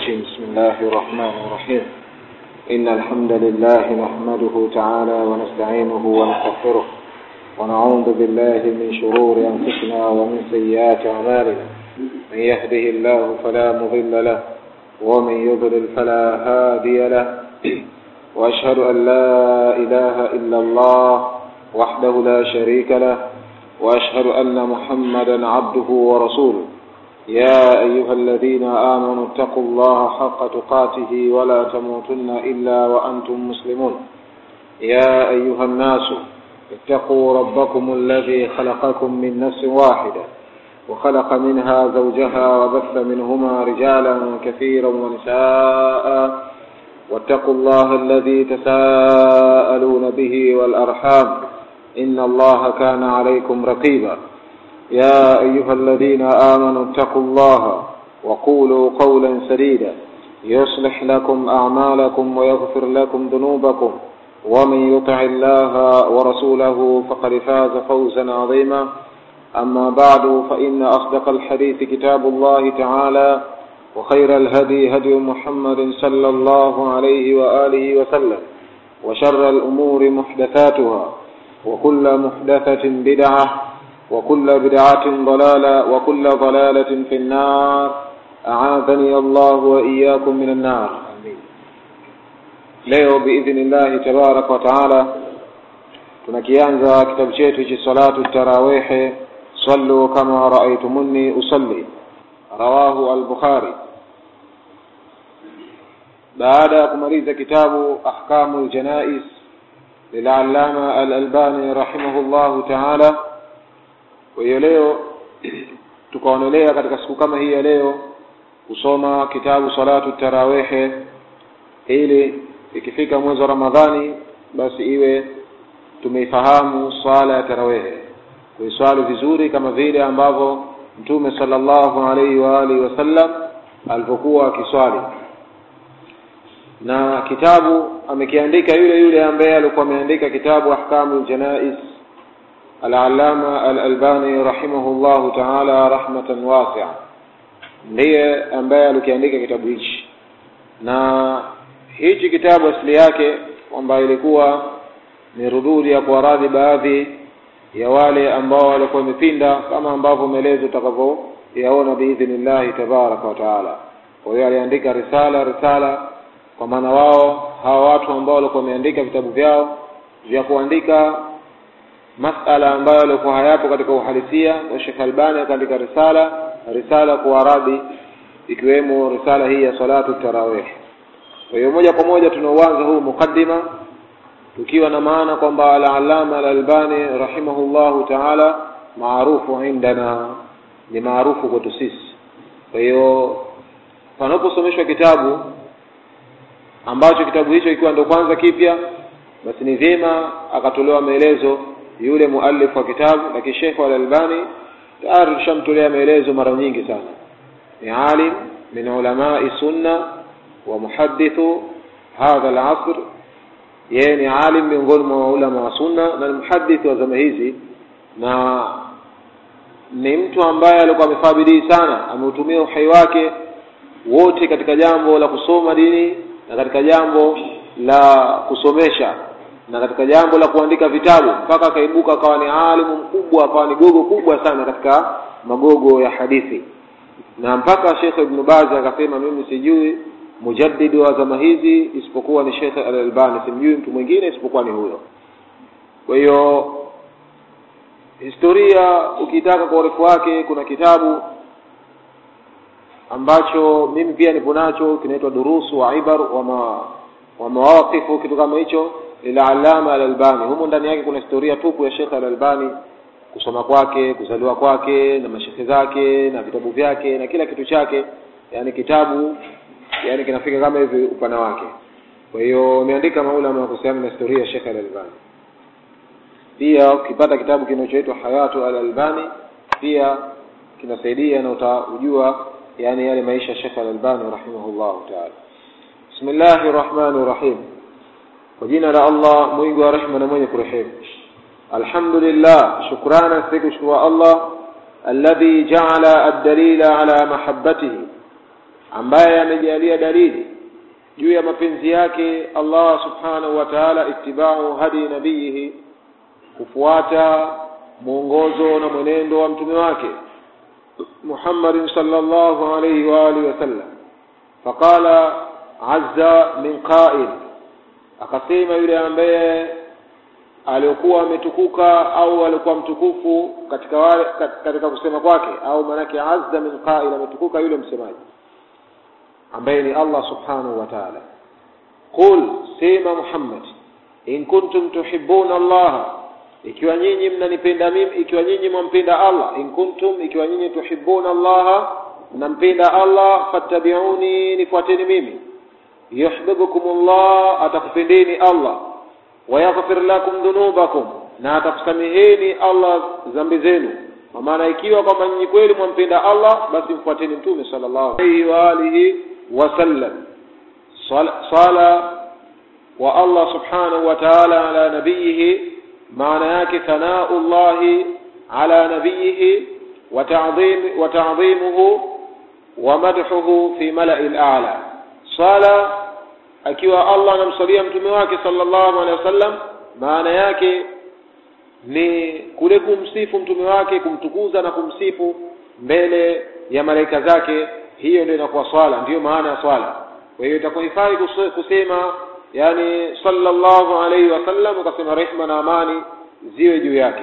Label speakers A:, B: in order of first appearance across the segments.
A: الرجيم بسم الله الرحمن الرحيم إن الحمد لله نحمده تعالى ونستعينه ونستغفره ونعوذ بالله من شرور أنفسنا ومن سيئات أعمالنا من يهده الله فلا مضل له ومن يضلل فلا هادي له وأشهد أن لا إله إلا الله وحده لا شريك له وأشهد أن محمدا عبده ورسوله يا أيها الذين آمنوا اتقوا الله حق تقاته ولا تموتن إلا وأنتم مسلمون يا أيها الناس اتقوا ربكم الذي خلقكم من نفس واحدة وخلق منها زوجها وبث منهما رجالا كثيرا ونساء واتقوا الله الذي تساءلون به والأرحام إن الله كان عليكم رقيبا يا أيها الذين آمنوا اتقوا الله وقولوا قولا سديدا يصلح لكم أعمالكم ويغفر لكم ذنوبكم ومن يطع الله ورسوله فقد فاز فوزا عظيما أما بعد فإن أصدق الحديث كتاب الله تعالى وخير الهدي هدي محمد صلى الله عليه وآله وسلم وشر الأمور محدثاتها وكل محدثة بدعة وكل بدعة ضلالة وكل ضلالة في النار أعاذني الله وإياكم من النار leo biidhnillahi tabaraka wa taala tunakianza kitabu chetu cha salatu tarawihi sallu kama raaitumuni usalli rawahu al-bukhari baada ya kumaliza kitabu ahkamu ljanais lilalama al-albani rahimahullahu taala kwa hiyo leo tukaonelea katika siku kama hii ya leo kusoma kitabu salatu tarawihi ili ikifika mwezi wa ramadhani basi iwe tumeifahamu swala ya tarawihi kuiswali vizuri kama vile ambavyo mtume sallallahu alaihi wa alihi wasallam alipokuwa akiswali na kitabu amekiandika yule yule ambaye alikuwa ameandika kitabu ahkamu ljanais Al-Allama Al-Albani rahimahullahu ta'ala rahmatan wasi'a ndiye ambaye alikiandika kitabu hichi na hichi kitabu asili yake kwamba ilikuwa ni rududi ya kuwaradhi baadhi ya wale ambao walikuwa wamepinda kama ambavyo maelezo utakavyoyaona biidhnillahi tabaraka wa taala kwa hiyo aliandika risala risala kwa maana wao hawa watu ambao walikuwa wameandika vitabu vyao vya kuandika masala ambayo yalikuwa hayapo katika uhalisia wa Sheikh Albani akaandika risala risala kwa Arabi ikiwemo risala hii ya salatu tarawih kwa hiyo moja kwa moja tunauanza huu mukaddima tukiwa na maana kwamba al-Allama al-Albani rahimahullahu ta'ala maarufu indana ni maarufu kwetu sisi kwa hiyo panaposomeshwa kitabu ambacho kitabu hicho ikiwa ndio kwanza kipya basi ni vyema akatolewa maelezo yule muallif wa kitabu lakini Sheikh Al-Albani tayari tushamtolea maelezo mara nyingi sana ni alim min ulamai sunna wa muhaddithu hadha al-asr yeye ni alim miongoni mwa ulama wa sunna na muhaddith wa zama hizi na ni mtu ambaye alikuwa amefanya bidii sana ameutumia uhai wake wote katika jambo la kusoma dini na katika jambo la kusomesha na katika jambo la kuandika vitabu mpaka akaibuka akawa ni alimu mkubwa akawa ni gogo kubwa sana katika magogo ya hadithi na mpaka Sheikh Ibn Baz akasema mimi sijui mujaddidi wa zama hizi isipokuwa ni Sheikh Al-Albani simjui mtu mwingine isipokuwa ni huyo kwa hiyo historia ukitaka kwa urefu wake kuna kitabu ambacho mimi pia nipo nacho kinaitwa durusu wa ibar wa ma, wa mawaqifu kitu kama hicho Al-Allama Al-Albani. Humo ndani yake kuna historia tupu ya Sheikh Al-Albani, kusoma kwake, kuzaliwa kwake na mashekhe zake na vitabu vyake na kila kitu chake, yani kitabu yani kinafika kama hivi upana wake. Kwa hiyo umeandika maulama kuhusiana na historia ya Sheikh Al-Albani. Pia ukipata kitabu kinachoitwa Hayatu Al-Albani pia kinasaidia na utajua yani yale maisha ya Sheikh Al-Albani rahimahullahu ta'ala. Bismillahir Rahmanir Rahim. kwa jina la Allah mwingi wa rehema na mwenye kurehemu alhamdulillah shukrana siku shukuru Allah alladhi ja'ala ad-dalila ala mahabbatihi ambaye amejalia dalili juu ya mapenzi yake Allah subhanahu wa ta'ala ittiba'u hadi nabiyihi kufuata mwongozo na mwenendo wa mtume wake Muhammad sallallahu alayhi wa alihi wasallam faqala azza min qa'il akasema yule ambaye aliokuwa ametukuka au alikuwa mtukufu katika wale katika kusema kwake au manake azza min qa'il ametukuka yule msemaji ambaye ni Allah subhanahu wa ta'ala qul sema Muhammad in kuntum tuhibbuna Allah ikiwa nyinyi mnanipenda mimi ikiwa nyinyi mwampenda Allah in kuntum ikiwa nyinyi tuhibbuna Allah mnampenda Allah fattabi'uni nifuateni mimi yuhibbukumullah atakupendeni Allah wayaghfir lakum dhunubakum na atakusameheni Allah dhambi zenu kwa maana ikiwa kwamba nyinyi kweli mwampenda Allah basi mfuateni mtume sallallahu alayhi wa alihi wasallam sala wa Allah subhanahu wa ta'ala ala nabiyihi maana yake thanaullahi ala nabiyihi wa ta'dhim wa ta'dhimuhu wa madhuhu fi mala'il a'la sala akiwa Allah anamsalia mtume wake sallallahu alaihi wasallam maana yake ni kule kumsifu mtume wake kumtukuza na kumsifu mbele ya malaika zake hiyo ndio inakuwa swala ndiyo maana ya swala kwa hiyo itakuhifadhi kusema yani sallallahu alaihi wasallam ukasema rehma na amani ziwe juu yake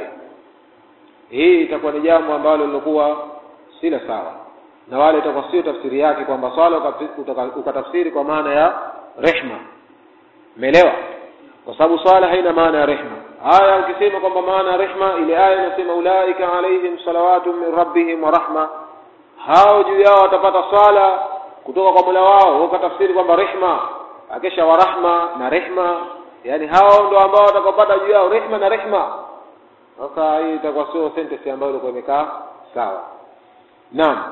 A: hii itakuwa ni jambo ambalo lilokuwa si la sawa na wale itakuwa sio tafsiri yake kwamba swala ukatafsiri kwa maana ya rehma umeelewa kwa sababu swala haina maana ya rehma aya ukisema kwamba maana ya rehma ile aya inasema ulaika alaihim salawatu min rabbihim wa rahma hao juu yao watapata swala kutoka kwa Mola wao ukatafsiri kwamba rehma akesha wa rahma na rehma yani hao ndo ambao watakapata juu yao rehma na rehma sasa hii itakuwa sio sentence ambayo ilikuwa imekaa sawa naam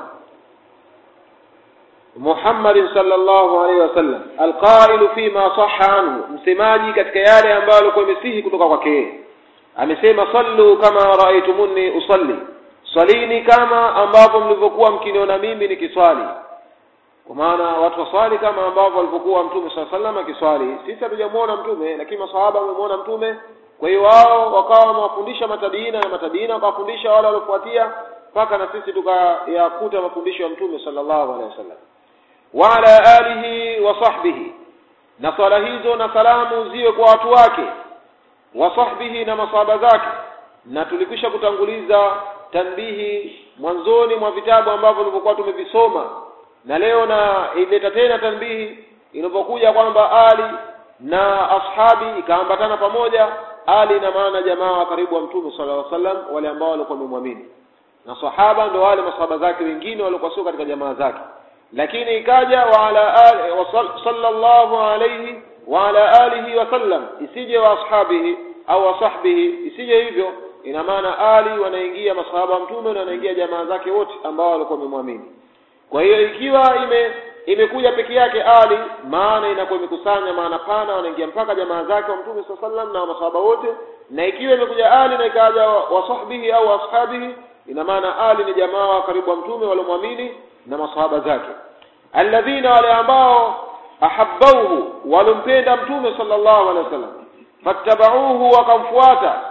A: Muhammad sallallahu alaihi wasallam alqailu fima sahha anhu msemaji katika yale ambayo alikuwa imesihi kutoka kwake amesema sallu kama raaitumuni usalli swalini kama ambavyo mlivyokuwa mkiniona mimi nikiswali kwa maana watu waswali kama ambavyo walivyokuwa mtume swalla sallam akiswali sisi hatujamuona mtume lakini maswahaba wamemuona mtume kwa hiyo wao wakawa wamewafundisha matabiina na matabiina wakawafundisha wale waliofuatia mpaka na sisi tukayakuta mafundisho ya mtume sallallahu alaihi wasallam wa ala alihi wa sahbihi na swala hizo na salamu ziwe kwa watu wake wa sahbihi na masahaba zake na tulikwisha kutanguliza tanbihi mwanzoni mwa vitabu ambavyo tulivyokuwa tumevisoma na leo na ileta tena tanbihi inapokuja kwamba ali na ashabi ikaambatana pamoja ali na maana jamaa wa karibu wa mtume sallallahu alaihi wasallam wale ambao walikuwa wamemwamini na sahaba ndo wale masahaba zake wengine walikuwa sio katika jamaa zake lakini ikaja wa ala ali wa sallallahu alayhi wa ala alihi wa sallam isije wa ashabihi au wa sahbihi isije hivyo ina maana ali wanaingia masahaba mtume na wanaingia jamaa zake wote ambao walikuwa wamemwamini kwa hiyo ikiwa ime imekuja peke yake ali maana inakuwa imekusanya maana pana wanaingia mpaka jamaa zake wa mtume saa sallam na masahaba wote na ikiwa imekuja ali na ikaja wa sahbihi au ashabihi ina maana ali ni jamaa wa karibu wa mtume waliomwamini na masahaba zake alladhina wale ambao ahabbauhu walompenda mtume sallallahu alaihi wasallam fattabauhu wakamfuata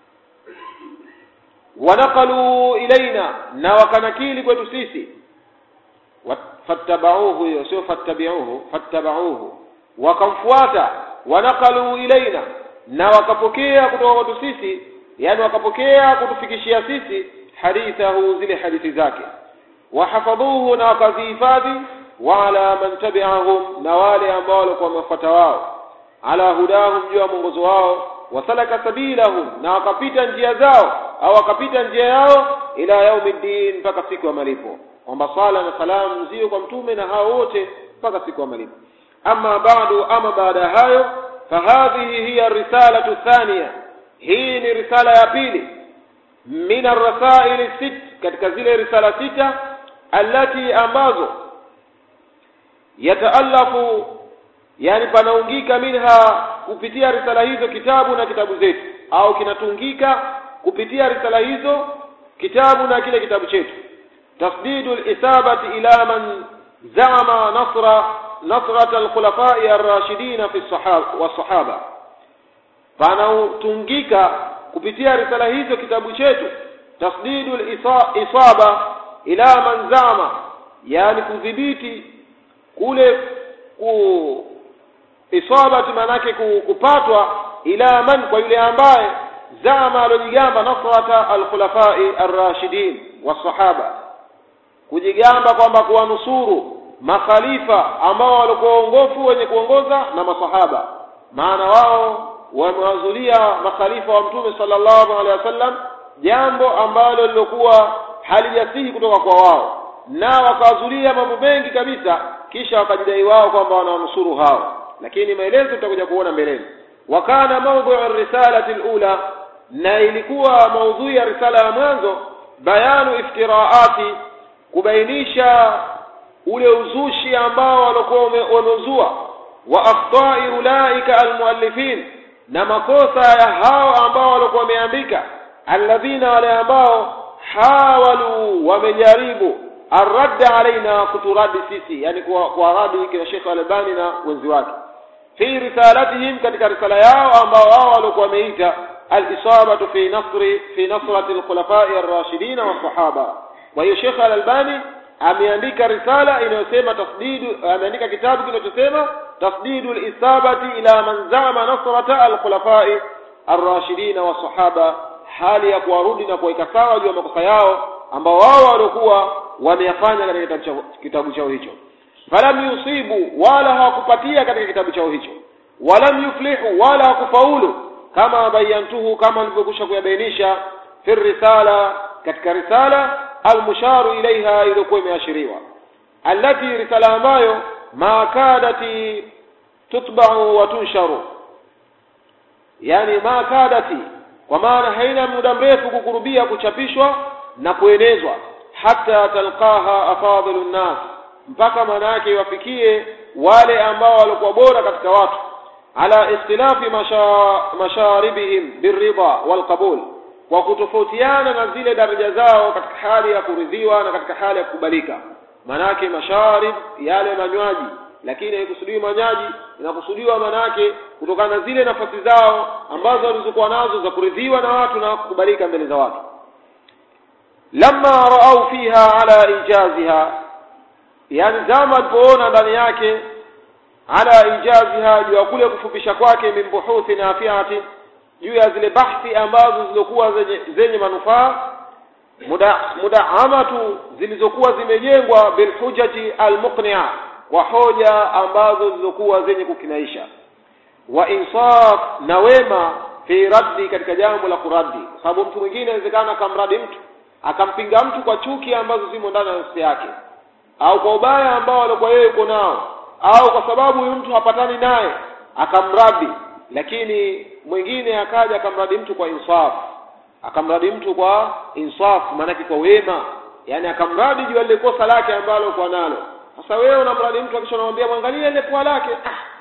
A: wanaqalu ilaina na wakanakili kwetu sisi fattabauhu hiyo sio fattabiuhu fattabauhu wakamfuata wanaqalu ilaina na wakapokea kutoka kwetu sisi yani wakapokea kutufikishia sisi hadithahu zile hadithi zake wahafadhuhu na wakazihifadhi wa ala man tabi'ahum na wale ambao walikuwa wamefuata wao ala hudahum juu ya mwongozo wao wasalaka sabilahum na wakapita njia zao au wakapita njia yao ila yaumiddin mpaka siku ya malipo kwamba sala na salamu ziwe kwa mtume na hao wote mpaka siku ya malipo ama bado ama baada ya hayo fahadhihi hiya risalatu thania hii ni risala ya pili min arrasaili sit katika zile risala sita allati ambazo yataalafu yani panaungika minha kupitia risala hizo kitabu na kitabu zetu au kinatungika kupitia risala hizo kitabu na kile kitabu chetu tasdidu lisabati ila man zama nasra nasrat alkhulafai arrashidina fi wasahaba panautungika kupitia risala hizo kitabu chetu tasdidu lisaba ila man zama yani kudhibiti kule ku isabati maanake kupatwa ila man kwa yule ambaye zama alojigamba nasrata alkhulafai arrashidin wasahaba kujigamba kwamba kuwanusuru makhalifa ambao walikuwa waongofu wenye kuongoza na masahaba maana wao wamewazulia makhalifa wa mtume sallallahu alaihi wasallam jambo ambalo lilokuwa halijasihi kutoka kwa wao na wakawazulia mambo mengi kabisa kisha wakajidai wao kwamba wanawanusuru hao lakini maelezo tutakuja kuona mbeleni wakana maudhu risalati alula na ilikuwa maudhui ya risala ya mwanzo bayanu iftiraati kubainisha ule uzushi ambao walikuwa wamezua wa akhtai ulaika almuallifin na makosa ya hao ambao walikuwa wameandika alladhina wale ambao hawalu wamejaribu arradda alaina kuturadi sisi yani kuwaradi kina Sheikh Albani na wenzi wake fi risalatihim katika risala yao ambao wao walikuwa wameita al-isabatu fi nasri fi nasrati al-khulafai ar-rashidin wa sahaba kwa hiyo Sheikh Al-Albani ameandika risala inayosema tasdidu ameandika kitabu kinachosema tasdidu al-isabati ila man zama nasrata al-khulafai ar-rashidin wa sahaba hali ya kuwarudi na kuweka sawa juu ya makosa yao ambao wao walikuwa wameyafanya katika kitabu chao, kitabu chao hicho falam yusibu wala hawakupatia katika kitabu chao hicho walam yuflihu wala hakufaulu kama bayantuhu kama nilivyokwisha kuyabainisha fi risala katika risala almusharu ilaiha iliyokuwa imeashiriwa allati risala ambayo ma kadati tutba'u wa tunsharu yani ma kadati kwa maana haina muda mrefu kukurubia kuchapishwa na kuenezwa hata talqaha afadhilu nnas mpaka maana yake iwafikie wale ambao walikuwa bora katika watu ala ikhtilafi masha, masharibihim birridha walqabul kwa kutofautiana na zile daraja zao katika hali ya kuridhiwa na katika hali ya kukubalika manake masharib yale manywaji lakini haikusudiwi manywaji inakusudiwa manake kutokana na zile nafasi zao ambazo walizokuwa nazo za kuridhiwa na watu na kukubalika mbele za watu lamma raau fiha ala ijaziha yani zama alipoona ndani yake ala ijaziha juu ya kule kufupisha kwake min buhuthi nafiati juu ya zile bahthi ambazo zilizokuwa zenye, zenye manufaa muda mudaamatu zilizokuwa zimejengwa bilhujati almuqni'a kwa hoja ambazo zilizokuwa zenye kukinaisha wa insaf na wema fi raddi katika jambo la kuradi kwa sababu mtu mwingine inawezekana akamradi mtu akampinga mtu kwa chuki ambazo zimo ndani ya nafsi yake au kwa ubaya ambao alikuwa yeye yuko nao au kwa sababu huyu mtu hapatani naye akamradi lakini mwingine akaja akamradi mtu kwa insaf akamradi mtu kwa insaf maanake kwa wema yani akamradi juu lile kosa lake ambalo kwa nalo sasa wewe unamradi mtu akisha unamwambia mwangalie ile pua lake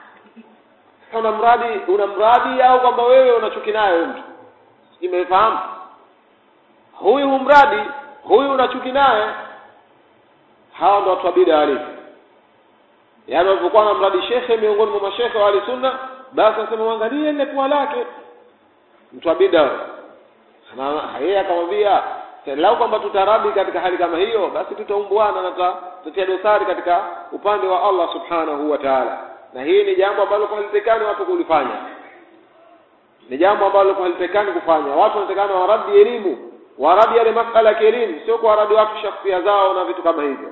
A: ah unamradi unamradi au kwamba wewe unachuki naye huyo mtu imefahamu huyu humradi huyu unachuki naye hawa ndo watu wa bid'a halisi yaani walipokuwa na mradi shekhe miongoni mwa mashekhe wa sunna basi anasema mwangalie ile pua lake mtu wa bid'a yeye akamwambia lau kwamba tutaradi katika hali kama hiyo basi tutaumbuana na tutatia dosari katika upande wa Allah subhanahu wa ta'ala na hii ni jambo ambalo halitekani watu kulifanya ni jambo ambalo halitekani kufanya watu wanatekana waradi elimu waradi yale masala ya kielimu sio kwa waradi watu shakhsia zao na vitu kama hivyo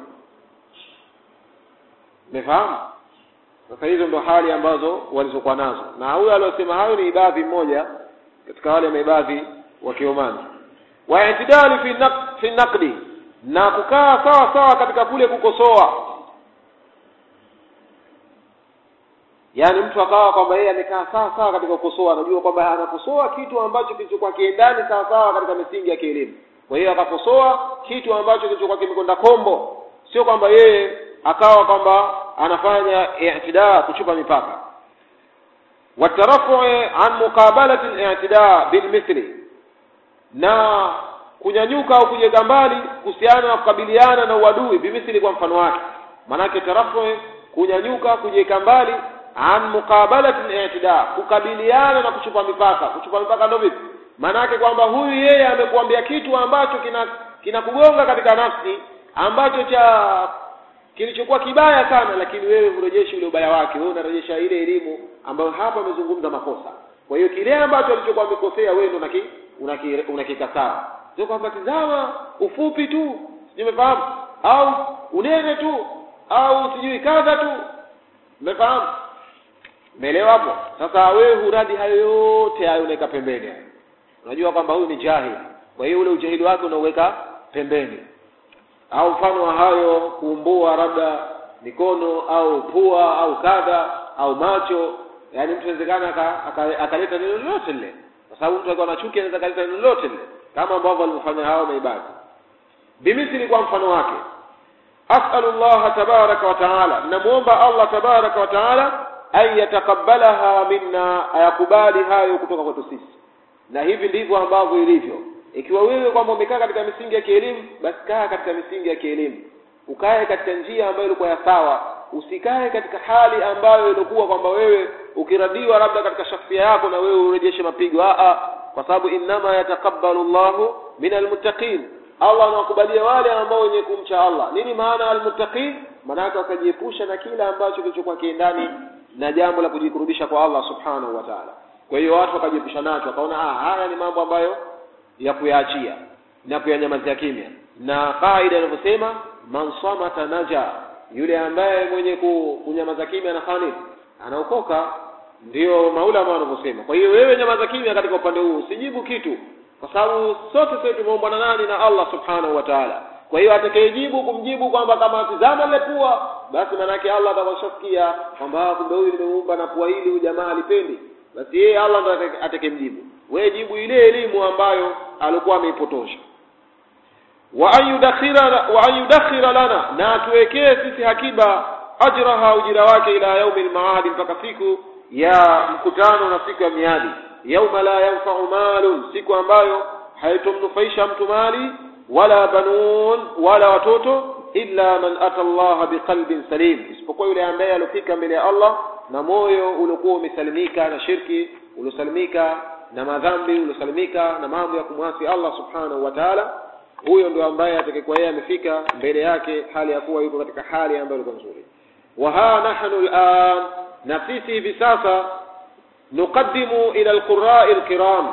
A: umefahamu sasa hizo ndo hali ambazo walizokuwa nazo na huyo aliyosema hayo ni ibadhi mmoja katika wale maibadhi wa Kiomani wa itidali fi naq fi naqdi na kukaa sawa sawa katika kule kukosoa yaani mtu akawa kwamba yeye amekaa sawa sawa katika kukosoa anajua kwamba anakosoa kitu ambacho kilichokuwa kiendani sawa sawa katika misingi ya kielimu kwa hiyo akakosoa kitu ambacho kilichokuwa kimekwenda kombo sio kwamba yeye akawa kwamba anafanya i'tidaa kuchupa mipaka watarafu an muqabalati al-i'tidaa bilmithli na kunyanyuka au kujega mbali kuhusiana na kukabiliana na uadui bimithli kwa mfano wake maanake tarafu kunyanyuka kujiweka mbali an muqabalati al-i'tida kukabiliana na kuchupa mipaka kuchupa mipaka ndio vipi maanake kwamba huyu yeye amekuambia kitu ambacho kina kinakugonga katika nafsi ambacho cha kilichokuwa kibaya sana lakini wewe urejeshi ule ubaya wake wewe unarejesha ile elimu ambayo hapa amezungumza makosa kwa hiyo kile ambacho alichokuwa amekosea wewe ndo unaki unaki- unakikataa sio kwamba tizama ufupi tu sijui umefahamu au unene tu au sijui kadha tu umefahamu umeelewa hapo sasa wewe huradi hayo yote hayo unaweka pembeni unajua kwamba huyu ni jahili kwa hiyo ule ujahili wake unauweka pembeni au mfano wa hayo kuumbua labda mikono au pua au kadha au macho yaani mtu inawezekana aka- aka- akaleta neno lolote lile kwa sababu mtu akiwa na chuki anaweza akaleta neno lolote lile kama ambavyo walivyofanya hao maibadi bimithili kwa mfano wake as'alu Allah tabaraka wa taala namuomba Allah tabaraka wa taala an yatakabbalaha minna ayakubali hayo kutoka kwetu sisi na hivi ndivyo ambavyo ilivyo ikiwa wewe kwamba umekaa katika misingi ya kielimu basi kaa katika misingi ya kielimu ukae katika njia ambayo ilikuwa ya sawa usikae katika hali ambayo ilikuwa kwamba wewe ukiradiwa labda katika shakhsia yako na wewe urejeshe mapigo a a kwa sababu innama yatakabbalu Allahu min almuttaqin Allah anawakubalia wale ambao wenye kumcha Allah nini maana almuttaqin maana wakajiepusha na kila ambacho kilichokuwa kiendani na jambo la kujikurubisha kwa Allah subhanahu wa ta'ala kwa hiyo watu wakajiepusha nacho wakaona ah haya ni mambo ambayo ya kuyaachia na kuyanyamazia kimya na kaida inavyosema man samata naja yule ambaye mwenye ku- kunyamaza kimya anafanya nini anaokoka ndio maulama wanavyosema kwa hiyo wewe nyamaza kimya katika upande huu usijibu kitu kwa sababu sote sisi tumeumbwa na nani na Allah subhanahu wa ta'ala kwa hiyo atakayejibu kumjibu kwamba kama tizama ile pua basi manake Allah atakashasikia kwamba ah, kumbe huyu nimeumba na pua hili huyu jamaa alipendi basi yeye Allah ndo atake- atakemjibu wewe jibu ile elimu ambayo alikuwa ameipotosha wa an yudakhira wa an yudakhira lana na atuwekee sisi hakiba ajraha ujira wake ila yaumi almaadi mpaka siku ya mkutano na siku ya miadi yauma la yanfa'u malun siku ambayo haitomnufaisha mtu mali wala banun wala watoto illa man ata Allah biqalbin salim isipokuwa yule ambaye alofika mbele ya Allah na moyo uliokuwa umesalimika na shirki uliosalimika na madhambi uliosalimika na mambo ya kumwasi Allah subhanahu wa ta'ala huyo ndio ambaye atakayekuwa yeye amefika mbele yake hali ya kuwa yuko katika hali ambayo ilikuwa nzuri wa ha nahnu al'an na sisi hivi sasa nuqaddimu ila alqurra'i alkiram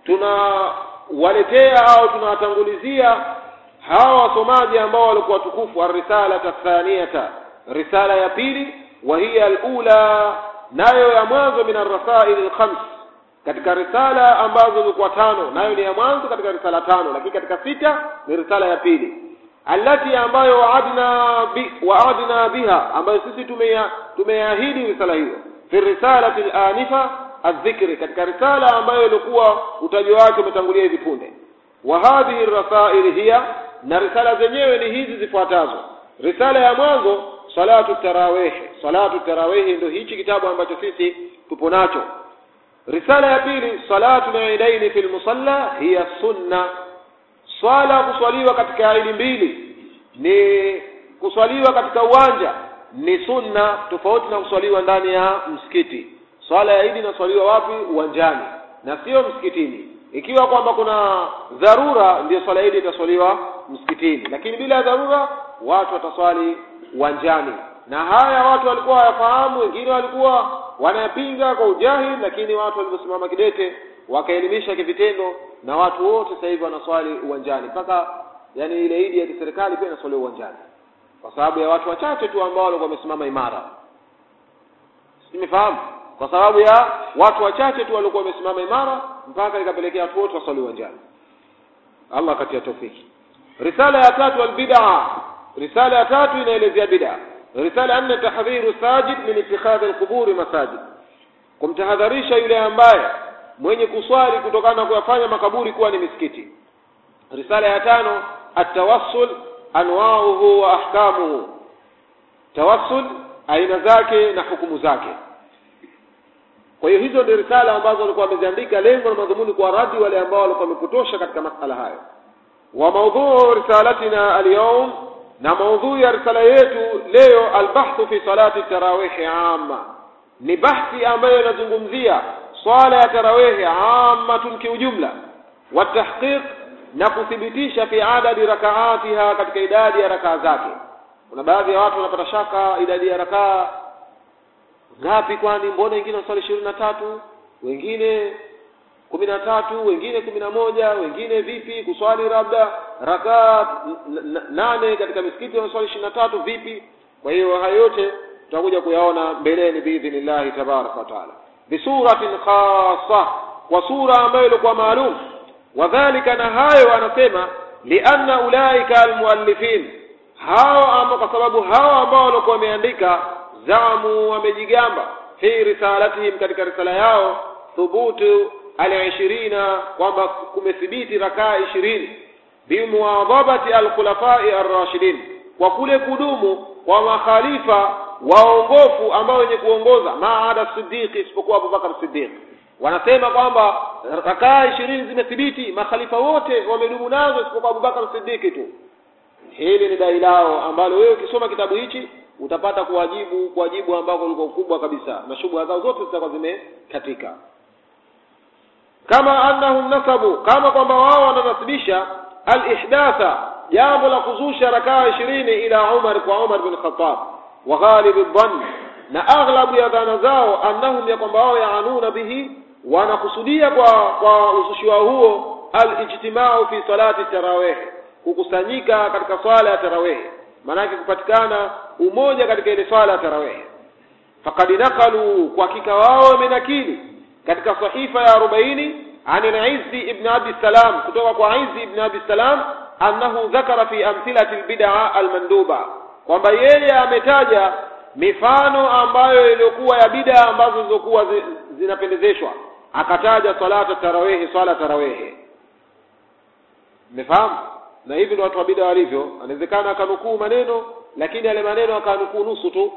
A: tunawaletea au tunawatangulizia hawa wasomaji ambao walikuwa tukufu arrisala tathaniyata risala ya pili wa hiya alula nayo ya mwanzo min arrasail alkhams katika risala ambazo zilikuwa tano nayo ni ya mwanzo katika risala tano lakini katika sita ni risala ya pili allati ambayo waadna bi, waadna biha ambayo sisi tumeya tumeahidi risala hiyo fi risalati al-anifa adh-dhikri katika risala ambayo ilikuwa utajo wake umetangulia hivi punde wa hadhihi rasail hiya na risala zenyewe ni hizi zifuatazo risala ya mwanzo salatu tarawih salatu tarawih ndio hichi kitabu ambacho sisi tupo nacho risala ya pili salatu al-eidain fi al-musalla hiya sunna swala kuswaliwa katika idi mbili ni kuswaliwa katika uwanja ni sunna tofauti na kuswaliwa ndani ya msikiti swala ya idi inaswaliwa wapi uwanjani na sio msikitini ikiwa kwamba kuna dharura ndio swala idi itaswaliwa msikitini lakini bila dharura watu wataswali uwanjani na haya watu walikuwa hawafahamu wengine walikuwa wanayapinga kwa ujahili lakini watu walivyosimama kidete wakaelimisha kivitendo na watu wote sasa hivi wanaswali uwanjani mpaka yani ile idi ya kiserikali pia inaswaliwa uwanjani kwa sababu ya watu wachache tu ambao walikuwa wamesimama imara simefahamu kwa sababu ya watu wachache tu walikuwa wamesimama imara mpaka ikapelekea watu wote waswali uwanjani Allah katia tofiki risala ya tatu albid'a risala ya tatu inaelezea bid'a risala ya nne tahdhiru sajid min ittikhadhi alquburi masajid kumtahadharisha yule ambaye mwenye kuswali kutokana na kuyafanya makaburi kuwa ni misikiti risala ya tano atawassul anwauhu wa ahkamuhu tawassul aina zake na hukumu zake kwa hiyo hizo ndio risala ambazo walikuwa wameziandika lengo na madhumuni kwa radi wale ambao walikuwa wamepotosha katika masala hayo wa maudhuu risalatina alyawm na maudhui ya risala yetu leo albahthu fi salati tarawihi amma ni bahthi ambayo inazungumzia swala ya tarawihi ammatun kiujumla watahqiq na kuthibitisha fi adadi rakaatiha katika idadi ya rakaa zake kuna baadhi ya watu wanapata shaka idadi ya rakaa ngapi kwani mbona wengine wanaswali ishirini na tatu wengine kumi na tatu wengine kumi na moja wengine vipi kuswali labda rakaa nane katika misikiti wanaswali ishirini na tatu vipi kwa hiyo hayo yote tutakuja kuyaona mbeleni biidhnillahi tabaraka wataala bisuratin khassa kwa sura ambayo ilikuwa maalum wadhalika na hayo anasema lianna ulaika almuallifin hao ambao kwa sababu hao ambao walikuwa wameandika zamu wamejigamba fi risalatihim katika risala yao thubutu alishirina kwamba kumethibiti rakaa ishirini bimuwadhabati alkhulafai arrashidin kwa kule kudumu kwa makhalifa waongofu ambao wenye kuongoza maada siddiqi isipokuwa abubakar siddiq wanasema kwamba rakaa ishirini zimethibiti makhalifa wote wamedumu nazo isipokuwa abubakar siddiqi tu hili ni dai lao ambalo wewe ukisoma kitabu hichi utapata kuwajibu kuwajibu ambako liko kubwa kabisa na shubha zao zote zitakuwa zimekatika kama annahum nasabu kama kwamba wao wananasibisha alihdatha jambo la kuzusha rakaa ishirini ila umar kwa umar bin khattab wa ghalibi dhann na aghlabu ya dhana zao annahum ya kwamba wao yaanuna bihi wanakusudia kwa kwa uzushi wao huo alijtimau fi salati tarawih kukusanyika katika swala ya tarawih maanake kupatikana umoja katika ile swala ya tarawih faqad naqalu kwa hakika wao wamenakili katika sahifa ya 40 an al-Izzi ibn Abi Salam kutoka kwa Izzi ibn Abi Salam annahu dhakara fi amthilati al-bid'a al-manduba kwamba yeye ametaja mifano ambayo iliyokuwa ya bid'a ambazo zilizokuwa zi, zinapendezeshwa akataja salata tarawih swala tarawih mmefahamu na hivi ndio watu wa bid'a walivyo anawezekana akanukuu maneno lakini yale maneno akanukuu nusu tu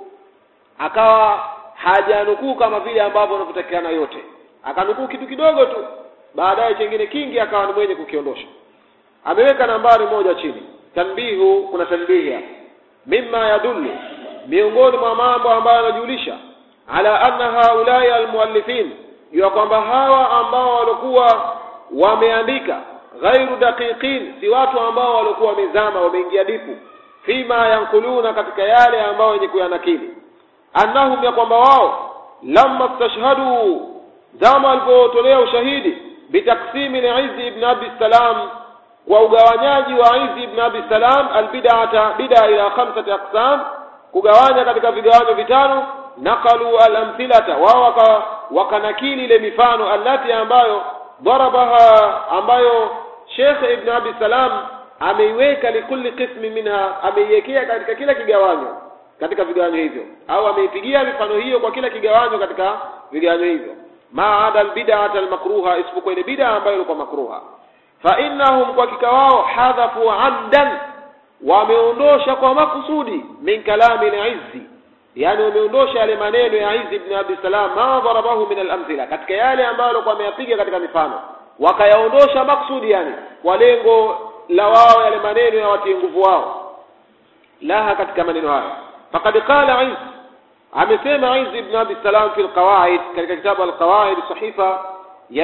A: akawa hajanukuu kama vile ambavyo wanavyotakiana yote akanukuu kitu kidogo tu baadaye chengine kingi akawa ni mwenye kukiondosha ameweka nambari moja chini tanbihu kuna tanbihi hapa mimma yadullu miongoni mwa mambo ambayo yanajulisha ala anna haulai almuallifin jua kwamba hawa ambao walikuwa wameandika ghairu daqiqin si watu ambao walikuwa wamezama wameingia dipu fima yankuluna katika yale ambao wenye kuyanakili annahum ya kwamba wao lamma stashhadu zama walipotolea ushahidi bitaksimi liizi ibn abi salam kwa ugawanyaji wa izi ibn abi salam albid'ata bid'a ila khamsati aqsam kugawanya katika vigawanyo vitano naqalu alamthilata wao wakanakili ile mifano allati ambayo darabaha ambayo Sheikh Ibn Abi Salam ameiweka likulli qismi minha ameiwekea katika kila kigawanyo katika vigawanyo hivyo au ameipigia mifano hiyo kwa kila kigawanyo katika vigawanyo hivyo maada albid'ata almakruha isipokuwa ile bid'a ambayo ilikuwa makruha fa innahum kwa kika wao hadhafu amdan wameondosha kwa makusudi min kalami al-izzi yani wameondosha yale maneno ya Izzi ibn Abi Salam ma darabahu min al-amthila katika yale ambayo alikuwa ameyapiga katika mifano wakayaondosha maksudi yani kwa lengo la wao yale maneno ya watie nguvu wao laha katika maneno hayo faqad qala Izz amesema Izz ibn Abi Salam fi al-qawaid katika kitabu al-qawaid sahifa ya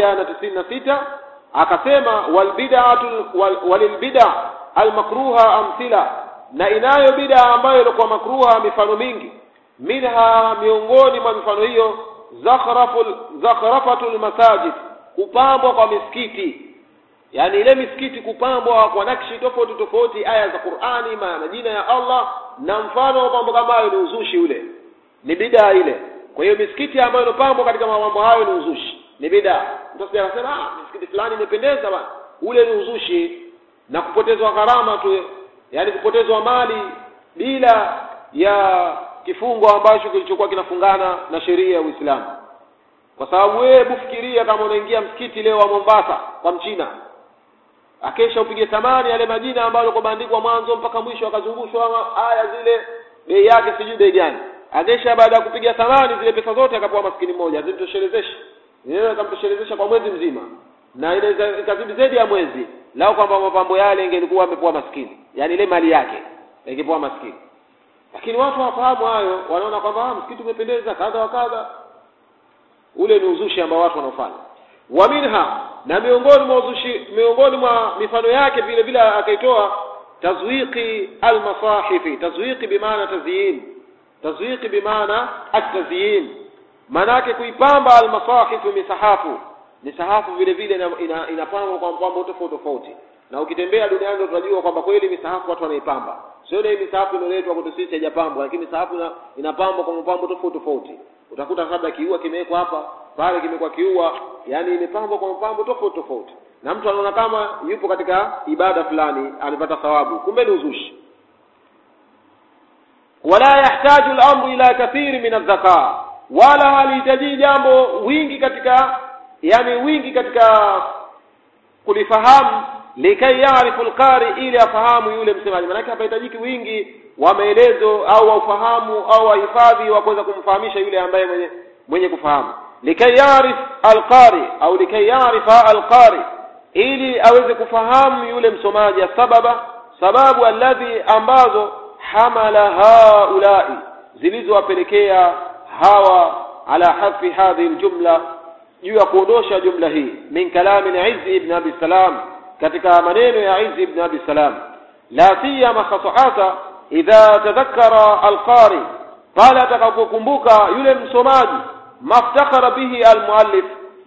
A: 196 akasema wal bid'atu wal bid'a al-makruha amthila na inayo bid'a ambayo ilikuwa makruha mifano mingi minha miongoni mwa mifano hiyo zakhraful zakhrafatul masajid kupambwa kwa misikiti yani ile misikiti kupambwa kwa nakshi tofauti tofauti aya za Qur'ani majina ya Allah na mfano wa mambo kama hayo ni uzushi ule ni bid'a ile kwa hiyo misikiti ambayo inopambwa katika mambo hayo ni uzushi ni bid'a mtu anasema ah misikiti fulani imependeza bana ule ni uzushi na kupotezwa gharama tu yani kupotezwa mali bila ya kifungo ambacho kilichokuwa kinafungana na sheria ya Uislamu kwa sababu wewe hebu fikiria kama unaingia msikiti leo wa Mombasa kwa mchina akesha upige thamani yale majina ambayo yalikuwa yameandikwa mwanzo mpaka mwisho akazungushwa aya zile bei yake sijui bei gani akesha baada ya kupiga thamani zile pesa zote akapewa maskini mmoja zimtoshelezesha inaweza kumtoshelezesha kwa mwezi mzima na inaweza ikazidi zaidi ya mwezi lao kwamba mapambo yale ingelikuwa amepewa maskini yani ile mali yake ingepoa maskini lakini watu hawafahamu hayo wanaona kwamba ah, msikiti umependeza kadha wa kadha ule ni uzushi ambao watu wanaofanya wa minha na miongoni mwa uzushi miongoni mwa mifano yake vile vile akaitoa tazwiqi almasahifi tazwiqi bimaana tazyin tazwiqi bimaana at-tazyin manake kuipamba almasahifu misahafu misahafu vile vile ina- ina- inapambwa kwa mapambo tofauti tofauti na ukitembea duniani ndio tunajua kwamba kweli misahafu watu wanaipamba sio ile misahafu inoletwa kwetu sisi haijapambwa lakini misahafu ina- inapambwa kwa mapambo tofauti tofauti utakuta labda kiua kimewekwa hapa pale kimekuwa kiua yani imepambwa kwa mapambo tofauti tofauti na mtu anaona kama yupo katika ibada fulani amepata thawabu kumbe ni uzushi wala yahtaju al-amru ila kathiri min adh-dhaka wala halihitaji jambo wingi katika yani wingi katika kulifahamu likai yarifu alqari ili afahamu yule msemaji maanake hapahitajiki wingi wa maelezo au wa ufahamu au wahifadhi wa kuweza kumfahamisha yule ambaye mwenye mwenye kufahamu likai yarif alqari au likai yarifa alqari ili aweze kufahamu yule msomaji sababa sababu alladhi ambazo hamala haulai zilizowapelekea hawa ala hafi hadhihi aljumla juu ya kuondosha jumla hii min kalami al-Izz ibn Abi Salam katika maneno ya Izz ibn Abi Salam la siyama khasahata idha tadhakkara al-qari pale atakapokumbuka yule msomaji maftakhara bihi al-muallif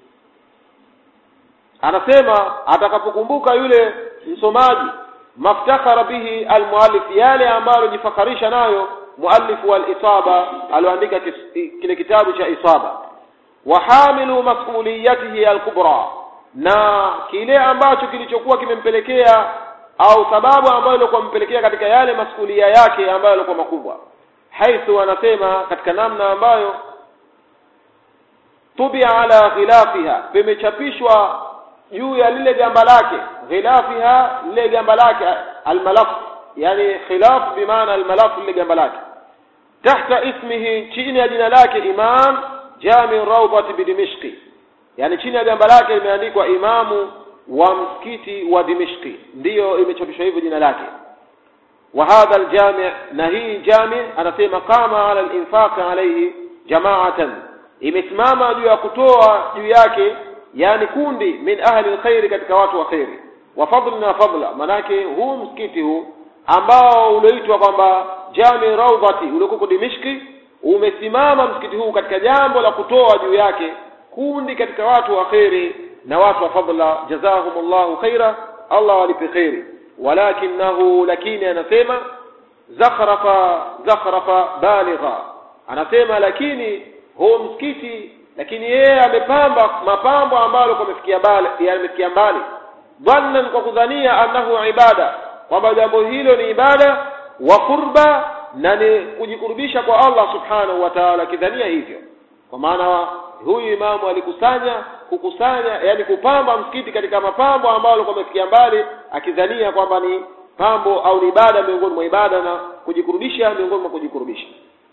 A: anasema atakapokumbuka yule msomaji maftakhara bihi al-muallif yale ambayo jifakarisha nayo muallif wal isaba alioandika kis- kile kitabu cha isaba wahamilu mas'uliyatihi alkubra na kile ambacho kilichokuwa kimempelekea au sababu ambayo ilikuwa mpelekea katika yale masulia yake ambayo yalikuwa makubwa haithu anasema katika namna ambayo tubia ala ghilafiha pimechapishwa juu ya lile gamba lake ghilafiha lile gamba lake almalaf yani khilaf bimaana almalaf lile gamba lake tahta ismihi chini ya jina lake imam jami rawdat bidimishqi yani chini ya gamba lake limeandikwa imamu wa msikiti wa dimishqi ndiyo imechapishwa hivyo jina lake wa hadha aljami na hii jami anasema qama ala alinfaq alayhi jama'atan imesimama juu ya kutoa juu yake yani kundi min ahli alkhairi katika watu wa khairi wa fadl na fadla manake huu msikiti huu ambao ulioitwa kwamba jami rawdati uliokuwa dimishki umesimama msikiti huu katika jambo la kutoa juu yake kundi katika watu wa khairi na watu wa fadla jazahumullahu khaira Allah walipe khairi walakinahu lakini anasema zakhrafa zakhrafa baligha anasema lakini huu msikiti lakini yeye amepamba mapambo ambayo yamefikia mbali yamefikia mbali dhannan kwa kudhania annahu ibada kwamba jambo hilo ni ibada wa qurba na ni kujikurubisha kwa Allah subhanahu wa ta'ala kidhania hivyo kwa maana huyu imamu alikusanya kukusanya yani kupamba msikiti katika mapambo ambayo alikuwa amefikia mbali akidhania kwamba ni pambo au ni ibada miongoni mwa ibada na kujikurubisha miongoni mwa kujikurubisha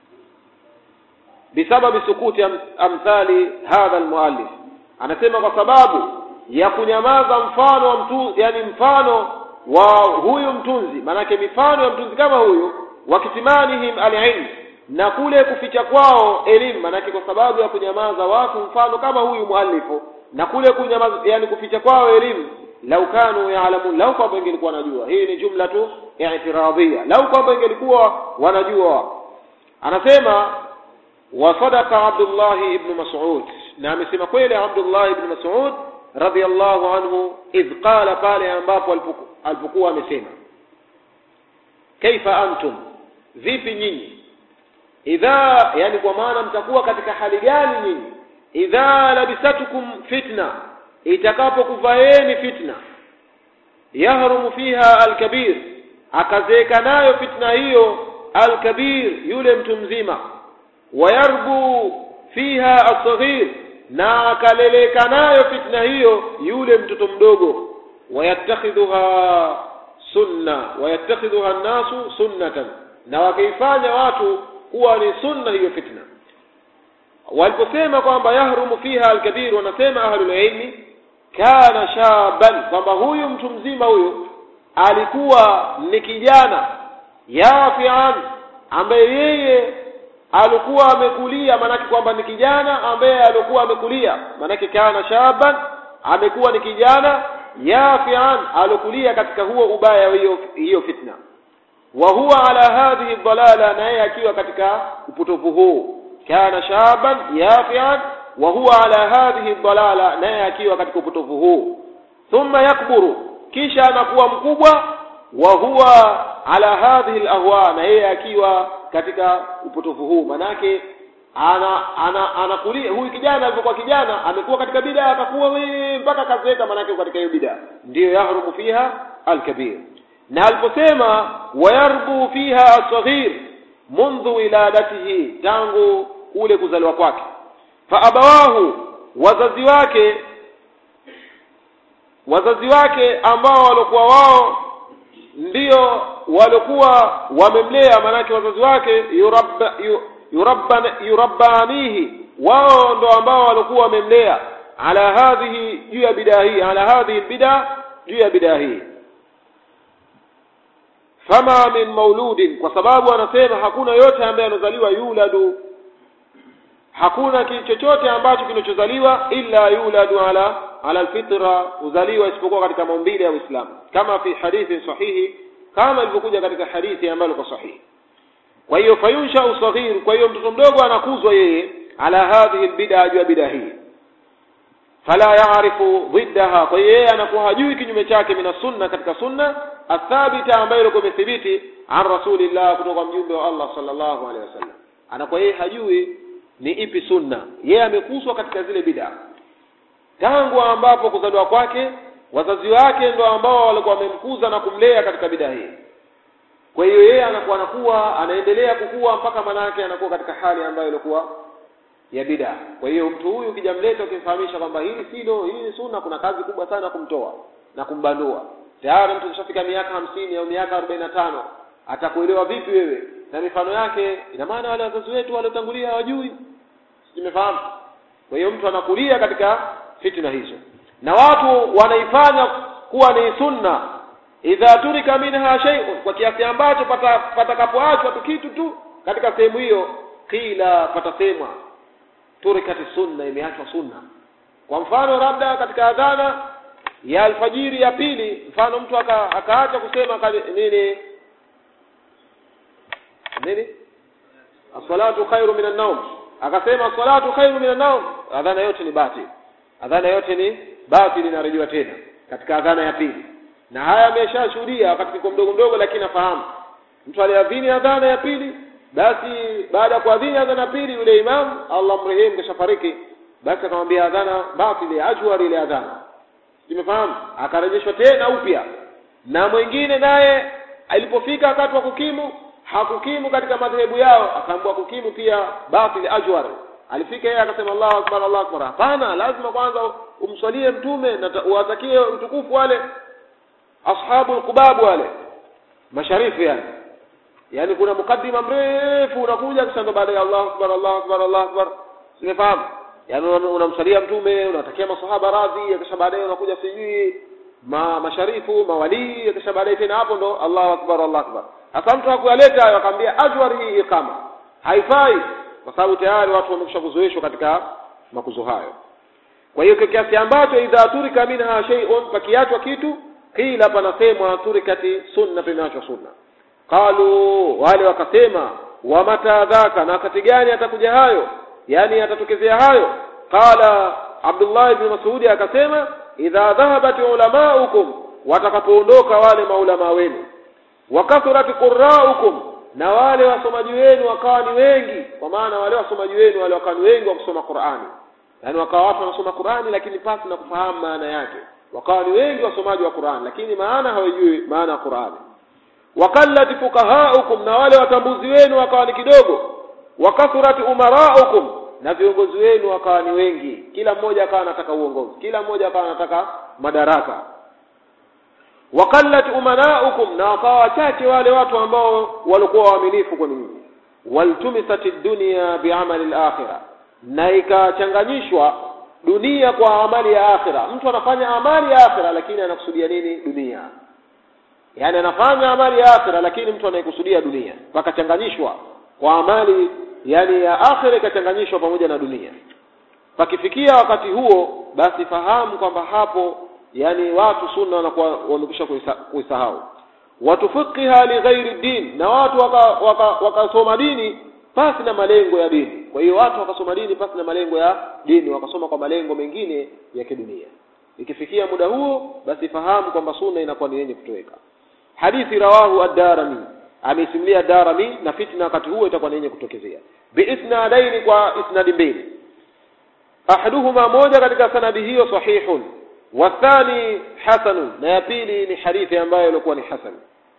A: bisababi sukuti am, amthali hadha almuallif anasema kwa sababu ya kunyamaza mfano wa mtu yani mfano wa huyu mtunzi manake mifano ya mtunzi kama huyu wakitimanihim alilm na kule kuficha kwao elimu manake kwa sababu ya kunyamaza watu mfano kama huyu muallifu na kule kunyamaza yani kuficha kwao elimu lau kanu yaalamun lau kwamba ingelikuwa wanajua hii ni jumla tu i'tiradhia lau kwamba ingelikuwa wanajua anasema wa sadaqa Abdullah ibn Mas'ud na amesema kweli Abdullah ibn Mas'ud radiyallahu anhu idh qala pale ambapo alipokuwa amesema kaifa antum vipi nyinyi idha yani kwa maana mtakuwa katika hali gani nyinyi idha labisatukum fitna itakapokuvaeni fitna yahrumu fiha alkabir akazeeka nayo fitna hiyo alkabir yule mtu mzima wayarbu fiha asghir na akaleleka nayo fitna hiyo yule mtoto mdogo wayattakhidhuha sunna wayattakhidhuha an-nasu sunnatan na wakaifanya watu kuwa ni sunna hiyo fitna waliposema kwamba yahrumu fiha alkabir wanasema ahlul ilmi kana shaban kwamba huyu mtu mzima huyu alikuwa ni kijana yafian ambaye yeye alikuwa amekulia maanake kwamba ni kijana ambaye alikuwa amekulia maanake kana shaban amekuwa ni kijana yafian alikulia katika huo ubaya hiyo hiyo fitna wa huwa ala hadhihi dhalala na yeye akiwa katika upotofu huu kana shaban yafian wa huwa ala hadhihi dhalala na yeye akiwa katika upotofu huu thumma yakburu kisha anakuwa mkubwa wa huwa ala hadhihi alahwa na yeye akiwa katika upotofu huu manake ana ana anakulia huyu kijana alipokuwa kijana amekuwa katika bid'a akakuwa we mpaka kazeeka manake katika hiyo bid'a ndiyo yahrumu fiha alkabir na aliposema wayarbu fiha asghir mundhu wiladatihi tangu ule kuzaliwa kwake fa abawahu wazazi wake wazazi wake ambao walikuwa wao ndio walikuwa wamemlea maanake wazazi wake yurabba yurabba yurabbanihi wao ndo ambao walikuwa wamemlea ala hadhihi juu ya bidaa hii ala hadhihi bida juu ya bidaa hii fama min mauludin kwa sababu anasema hakuna yote ambaye anazaliwa yuladu hakuna chochote ambacho kinachozaliwa illa yuladu ala ala alfitra uzaliwa isipokuwa katika maumbile ya Uislamu kama fi hadithi sahihi kama ilivyokuja katika hadithi ambayo iko sahihi kwa hiyo fayunsha usaghir kwa hiyo mtoto mdogo anakuzwa yeye ala hadhihi albid'a juu ya bid'a hii fala yaarifu dhiddaha kwa hiyo yeye anakuwa hajui kinyume chake mina sunna katika sunna athabita ambayo ilikuwa imethibiti an rasulillah kutoka mjumbe wa Allah sallallahu alaihi wasallam anakuwa yeye hajui ni ipi sunna yeye amekuswa katika zile bid'a tangu ambapo kuzaliwa kwake wazazi wake ndo ambao walikuwa wamemkuza na kumlea katika bid'a hii kwa hiyo yeye anakuwa anakuwa anaendelea kukua mpaka manake anakuwa katika hali ambayo ilikuwa ya bid'a kwa hiyo mtu huyu ukijamleta ukimfahamisha kwamba hili silo hili ni sunna kuna kazi kubwa sana kumtoa na kumbandua tayari mtu kishafika miaka hamsini au miaka arobaini na tano atakuelewa vipi wewe na mifano yake ina maana wale wazazi wetu waliotangulia hawajui simefahamu kwa hiyo mtu anakulia katika fitna hizo na watu wanaifanya kuwa ni sunna idha turika minha shay'un kwa kiasi ambacho patakapoachwa tu kitu tu katika sehemu hiyo kila patasemwa turikati sunna imeachwa sunna kwa mfano labda katika adhana ya alfajiri ya pili mfano mtu aka, akaacha kusema kali, nini nini as-salatu khairu minan nawm akasema as-salatu khairu minan nawm adhana yote ni batili adhana yote ni batili inarejewa tena katika adhana ya pili na haya ameshashuhudia wakati niko mdogo mdogo lakini nafahamu mtu aliadhini adhana ya pili basi baada ya kuadhini adhana ya pili yule imam Allah mrehemu kashafariki basi akamwambia adhana batili ajwari ile adhana simefahamu akarejeshwa tena upya na mwingine naye alipofika wakati wa kukimu hakukimu katika madhehebu yao akaambiwa kukimu pia batil ajwar alifika yeye akasema Allahu akbar Allahu akbar hapana lazima kwanza umswalie mtume na uwatakie utukufu wale ashabu alqubab wale masharifu yani yani kuna mukaddima mrefu unakuja kisha ndo baada ya Allahu akbar Allahu akbar Allahu akbar simefahamu yani unamsalia mtume unatakia masahaba radhi kisha baadaye unakuja sijui ma masharifu mawalii kisha baadaye tena hapo ndo Allahu akbar Allahu akbar sasa mtu hakuyaleta hayo akamwambia ajwar hii ikama haifai kwa sababu tayari watu wamekwisha kuzoeshwa katika makuzo hayo kwa hiyo kiasi ambacho idha turika minha shay'un pakiachwa kitu kila panasemwa turikati sunna pimeachwa sunna qalu wale wakasema wa mata dhaka na wakati gani atakuja hayo yani atatokezea hayo qala Abdullah ibn Mas'ud akasema idha dhahabat ulamaukum watakapoondoka wale maulama wenu wakathurat qurraukum na wale wasomaji wenu wakawa ni wengi kwa maana wale wasomaji wenu wale wakawa ni wengi wa kusoma Qur'ani yani wakawa watu wanasoma Qur'ani lakini pasi na kufahamu maana yake wakawa ni wengi wasomaji wa Qur'ani lakini maana hawajui maana ya Qur'ani wakallat fuqahaukum na wale watambuzi wenu wakawa ni kidogo wakathurat umaraukum na viongozi wenu wakawa ni wengi kila mmoja akawa anataka uongozi kila mmoja akawa anataka madaraka wakallat umanaukum na wakawa wachache wale watu ambao walikuwa waaminifu kwa ninyi waltumisat dunya biamali al-akhirah na ikachanganyishwa dunia kwa amali ya akhira mtu anafanya amali ya akhira lakini anakusudia nini dunia yani anafanya amali ya akhira lakini mtu anayekusudia dunia pakachanganyishwa kwa amali yani ya akhira ikachanganyishwa pamoja na dunia pakifikia wakati huo basi fahamu kwamba hapo yani watu sunna wanakuwa wamekwisha kuisahau watufiqiha lighairi din na watu wakasoma waka, waka, waka dini pasi na malengo ya dini kwa hiyo watu wakasoma dini pasi na malengo ya dini wakasoma kwa malengo mengine ya kidunia ikifikia muda huo basi fahamu kwamba sunna inakuwa ni yenye kutoweka hadithi rawahu ad-darimi ameisimulia darami na fitna wakati huo itakuwa ni yenye kutokezea biisnadaini kwa isnadi mbili ahaduhuma moja katika sanadi hiyo sahihun wathani hasanun na ya pili ni hadithi ambayo ilikuwa ni hasan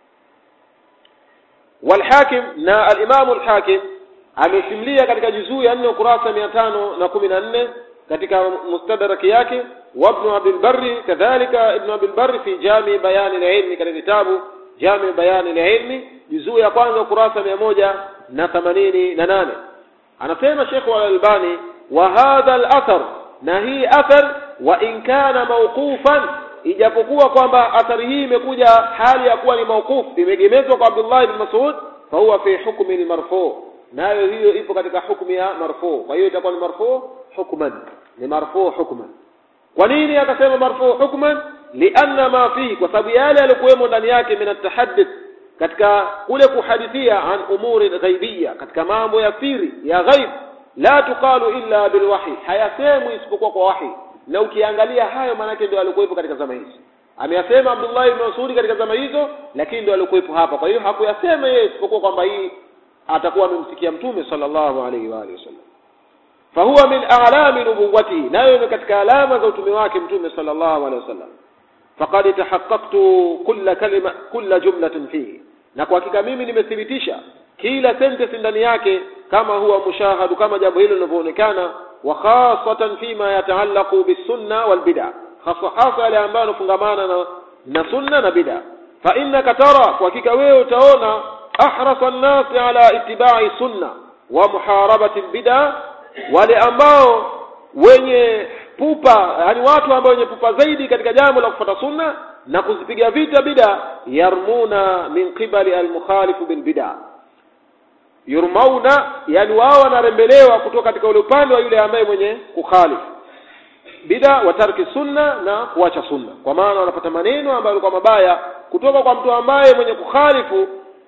A: walhakim na alimamu alhakim amesimulia katika juzuu ya nne ukurasa mia tano na kumi na nne katika mustadraki yake وابن عبد البر كذلك ابن عبد البر في جامع بيان العلم katika kitabu جامع بيان العلم juzuu ya kwanza ukurasa mia moja na themanini na nane anasema Sheikh Al-Albani wa hadha al-athar na hii athar wa in kana mawqufan ijapokuwa kwamba athari hii imekuja hali ya kuwa ni mawquf imegemezwa kwa Abdullah ibn Mas'ud fa huwa fi hukmi al-marfu nayo hiyo ipo katika hukumu ya marfu kwa hiyo itakuwa ni marfu hukman ni marfu hukman kwa nini akasema marfu hukman lianna ma fihi kwa sababu yale yalikuwemo ndani yake min atahaddith katika kule kuhadithia an umuri ghaibia katika mambo ya siri ya ghaib la tuqalu illa bilwahi hayasemwi isipokuwa kwa wahi na ukiangalia hayo maanake ndio alikuwepo katika zama hizi ameyasema Abdullah ibn Mas'ud katika zama hizo lakini ndio alikuwepo hapa kwa hiyo hakuyasema yeye isipokuwa kwamba hii atakuwa amemsikia mtume sallallahu alaihi wa alihi wasallam fahuwa min a'lami nubuwatihi nayo ni katika alama za utume wake mtume sallallahu alaihi wasallam faqad tahaqqaqtu kulla kalima kulla jumlatin fihi na kwa hakika mimi nimethibitisha kila sentence ndani yake kama huwa mushahadu kama jambo hilo linavyoonekana wa khasatan fima yataallaqu bisunna wal bid'a hasa hasa yale ambayo yanafungamana na, na sunna na bid'a fa innaka tara kwa hakika wewe utaona ahrasa an-nasi ala ittiba'i sunna wa muharabati al-bid'a wale ambao wenye pupa yani watu ambao wenye pupa zaidi katika jambo la kufuata sunna na kuzipiga vita bida yarmuna min qibali almukhalifu bilbida yurmauna yani wao wanarembelewa kutoka katika ule upande wa yule ambaye mwenye kukhalifu bida wa tarki sunna na kuacha sunna kwa maana wanapata maneno ambayo yalikuwa mabaya kutoka kwa mtu ambaye mwenye kukhalifu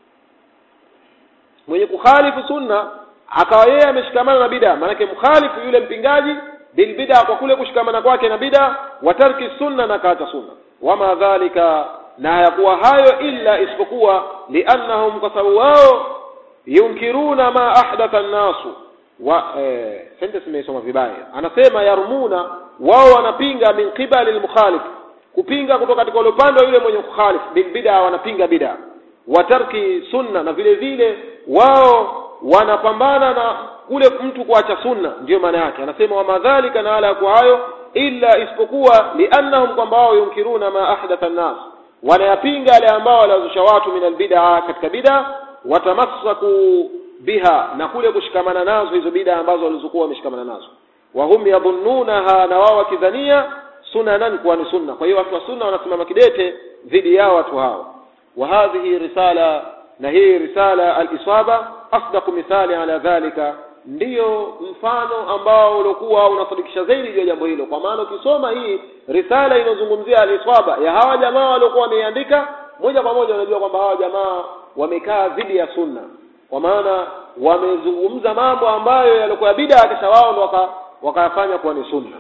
A: mwenye kukhalifu sunna akawa yeye ameshikamana na bida maanake mkhalifu yule mpingaji bilbida kwa kule kushikamana kwake na bida wa tarki sunna na kaacha sunna wama dhalika na hayakuwa hayo illa isipokuwa liannahum kwa sababu wao yunkiruna ma ahdatha an-nasu wa eh, sentence imesoma vibaya anasema yarmuna wao wanapinga min qibali al-mukhalif kupinga kutoka katika ule upande wa yule mwenye kukhalif bil bid'a wanapinga bid'a wa tarki sunna na vile vile wao wanapambana na kule mtu kuacha sunna ndiyo maana yake anasema wa madhalika na ala ya hayo illa isipokuwa liannahum kwamba wao yunkiruna ma ahdatha an-nas wanayapinga yale ambao waliwazusha watu min albid'a katika bid'a watamassaku biha na kule kushikamana nazo hizo bid'a ambazo walizokuwa wameshikamana nazo wa hum yadhunnunaha na wao wakidhania sunanan kuwa ni sunna kwa hiyo watu wa sunna wanasimama kidete dhidi yao watu hao wa hadhihi risala na hii risala al-isaba asdaqu mithali ala dhalika ndiyo mfano ambao uliokuwa unasadikisha zaidi juu ya jambo hilo kwa maana ukisoma hii risala inayozungumzia al-isaba ya hawa jamaa waliokuwa wameiandika moja kwa moja unajua kwamba hawa jamaa wamekaa dhidi ya sunna kwa maana wamezungumza mambo ambayo yalikuwa ya bid'a kisha wao ndo waka, wakayafanya kuwa ni sunna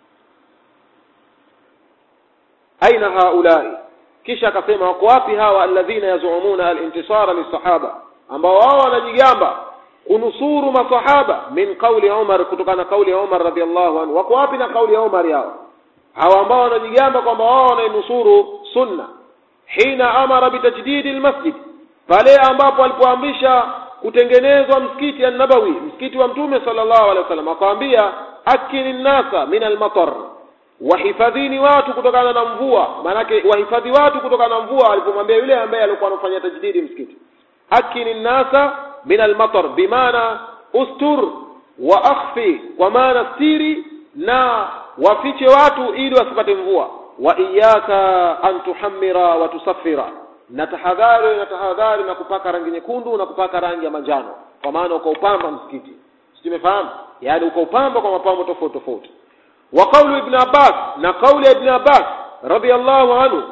A: aina haulai kisha akasema wako wapi hawa alladhina yazumuna al-intisara lisahaba ambao wao wanajigamba kunusuru masahaba min kauli Umar kutokana na kauli ya Umar radhiallahu anhu wako wapi na kauli ya Umar yao hawa ambao wanajigamba kwamba wao wanainusuru sunna hina amara bitajdidi almasjid pale ambapo alipoamrisha kutengenezwa msikiti an-nabawi msikiti wa mtume sallallahu alaihi wasallam akawaambia akini nasa min al-matar wahifadhini watu kutokana na mvua maanake wahifadhi watu kutokana na mvua alipomwambia yule ambaye alikuwa anafanya tajdidi msikiti akini nasa min almatar bimaana ustur wa akhfi kwa maana stiri na wafiche watu ili wasipate mvua wa iyaka an tuhammira wa tusaffira na tahadhari na tahadhari na kupaka rangi nyekundu na kupaka rangi ya manjano kwa maana ukaupamba msikiti simefahamu yaani ukaupamba kwa mapambo tofauti tofauti wa qaulu ibn abbas na kauli ya ibn abbas radiyallahu anhu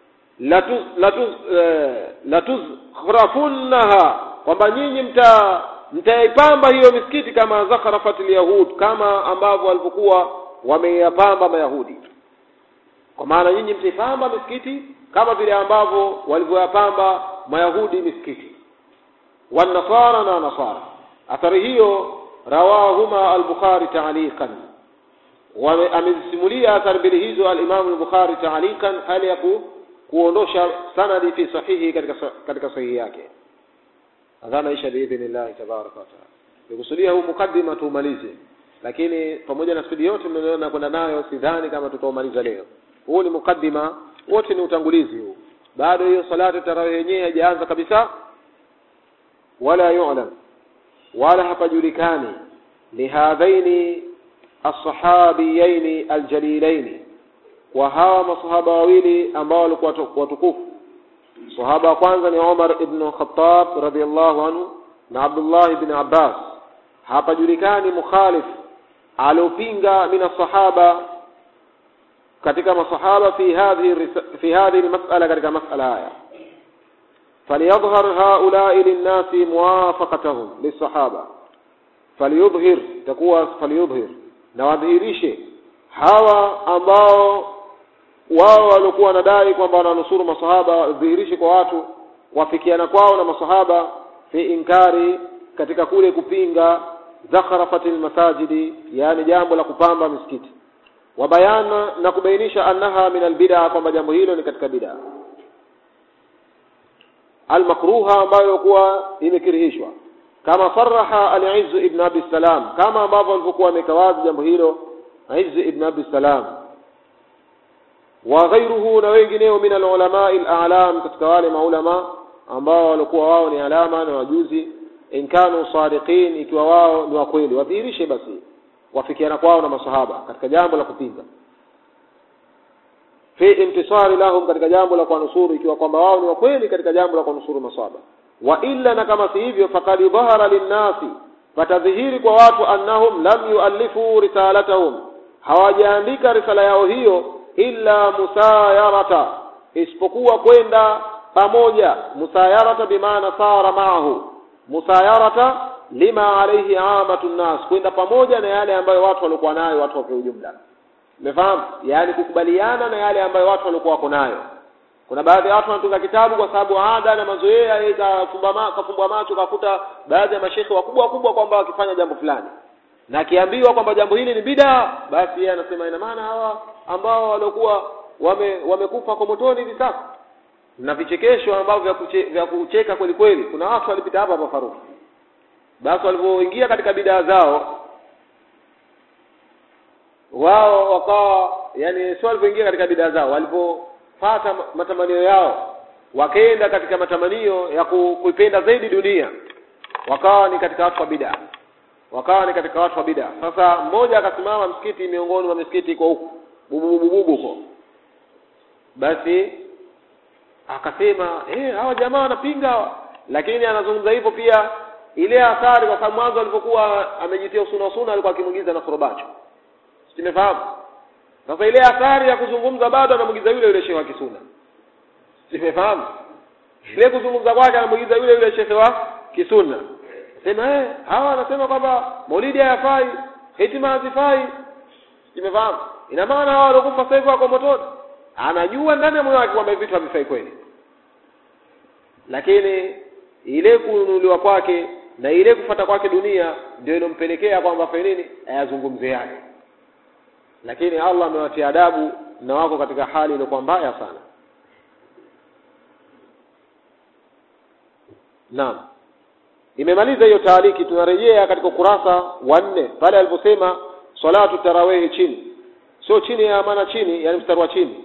A: latuzkhrafunnaha kwamba nyinyi mta mtaipamba hiyo misikiti kama zakharafat yahud kama ambavyo walivyokuwa wameyapamba mayahudi kwa maana nyinyi mtaipamba misikiti kama vile ambavyo walivyoyapamba mayahudi misikiti wanasara na nasara athari hiyo rawahuma al-bukhari ta'liqan amezisimulia athari mbili hizo al-imam al-bukhari ta'liqan hali ya kuondosha sanadi fi sahihi katika katika sahihi yake adhana isha biidhnillah tabaraka wa taala nikusudia huu mukaddima tuumalize lakini pamoja na spidi yote mnayoona kwenda nayo sidhani kama tutaumaliza leo huu ni mukaddima wote ni utangulizi huu bado hiyo salatu tarawih yenyewe haijaanza kabisa wala yu'lam wala hapajulikani lihadhaini alsahabiyaini aljalilaini kwa hawa masahaba wawili ambao walikuwa watukufu sahaba wa kwanza ni Umar ibn Khattab radhiyallahu anhu na Abdullah ibn Abbas hapajulikani mukhalif aliopinga min sahaba katika masahaba fi hadhihi fi hadhihi almas'ala katika mas'ala haya فليظهر هؤلاء للناس موافقتهم للصحابة فليظهر تكوى فليظهر na wadhihirishe hawa ambao wao walikuwa wanadai kwamba wananusuru masahaba wadhihirishe kwa watu wafikiana kwao na masahaba fi inkari katika kule kupinga zakharafatil masajidi yani jambo la kupamba misikiti wabayana na kubainisha annaha min albid'a kwamba jambo hilo ni katika bid'a almakruha ambayo kuwa imekirihishwa kama saraha al-Izz ibn Abi Salam kama ambavyo alivyokuwa amekawazi jambo hilo Izz ibn Abi Salam wa ghayruhu na wengineo min al-ulama al-a'lam katika wale maulama ambao walikuwa wao ni alama na wajuzi in kanu sadiqin ikiwa wao ni wa kweli wadhihirishe basi wafikiana kwao na masahaba katika jambo la kupinga fi intisari lahum katika jambo la kuwanusuru ikiwa kwamba wao ni wa kweli katika jambo la kuwanusuru masahaba wa illa na kama si hivyo faqad dhahara linnasi fatadhihiri kwa watu annahum lam yuallifu risalatahum hawajaandika risala yao hiyo illa musayarata isipokuwa kwenda pamoja musayarata bimaana sara maahu musayarata lima alayhi amatu nnas kwenda pamoja na yale ambayo watu walikuwa nayo watu kwa ujumla umefahamu yaani kukubaliana na yale ambayo watu walikuwa wako nayo kuna baadhi ya watu wanatunga kitabu kwa sababu ada na mazoea yeye kafumbwa kafumbwa macho kakuta baadhi ya mashekhe wakubwa wakubwa kwamba wakifanya jambo fulani na akiambiwa kwamba jambo hili ni bida basi yeye anasema ina maana hawa ambao waliokuwa wame wamekufa kwa motoni hivi sasa na vichekesho ambavyo vya, kuche, vya kucheka kweli kweli kuna watu walipita hapa hapa Faruku basi walipoingia katika bidaa zao wao wakawa yani sio walipoingia katika bidaa zao walipopata matamanio yao wakaenda katika matamanio ya ku, kuipenda zaidi dunia wakawa ni katika watu wa bidaa wakawa ni katika watu wa bidaa sasa mmoja akasimama msikiti miongoni mwa misikiti iko huko bububububu huko basi akasema eh hawa jamaa wanapinga lakini anazungumza hivyo pia ile athari kwa sababu mwanzo alipokuwa amejitia usuna usuna alikuwa akimwigiza na korobacho simefahamu sasa ile athari ya kuzungumza bado anamwigiza yule yule shehe wa kisuna simefahamu ile kuzungumza kwake anamwigiza yule yule shehe wa kisuna sema eh hawa wanasema kwamba maulidi hayafai hitima hazifai simefahamu ina maana hawa waliokufa sasa hivi wako motoni anajua ndani ya moyo wake kwamba vitu havifai kweli lakini ile kununuliwa kwake na ile kufata kwake dunia ndio inompelekea kwamba afanye nini ayazungumze yake lakini Allah amewatia adabu na wako katika hali iliyokuwa mbaya sana naam imemaliza hiyo taaliki tunarejea katika ukurasa wa nne pale aliposema salatu tarawehi chini sio chini ya maana chini yani mstari wa chini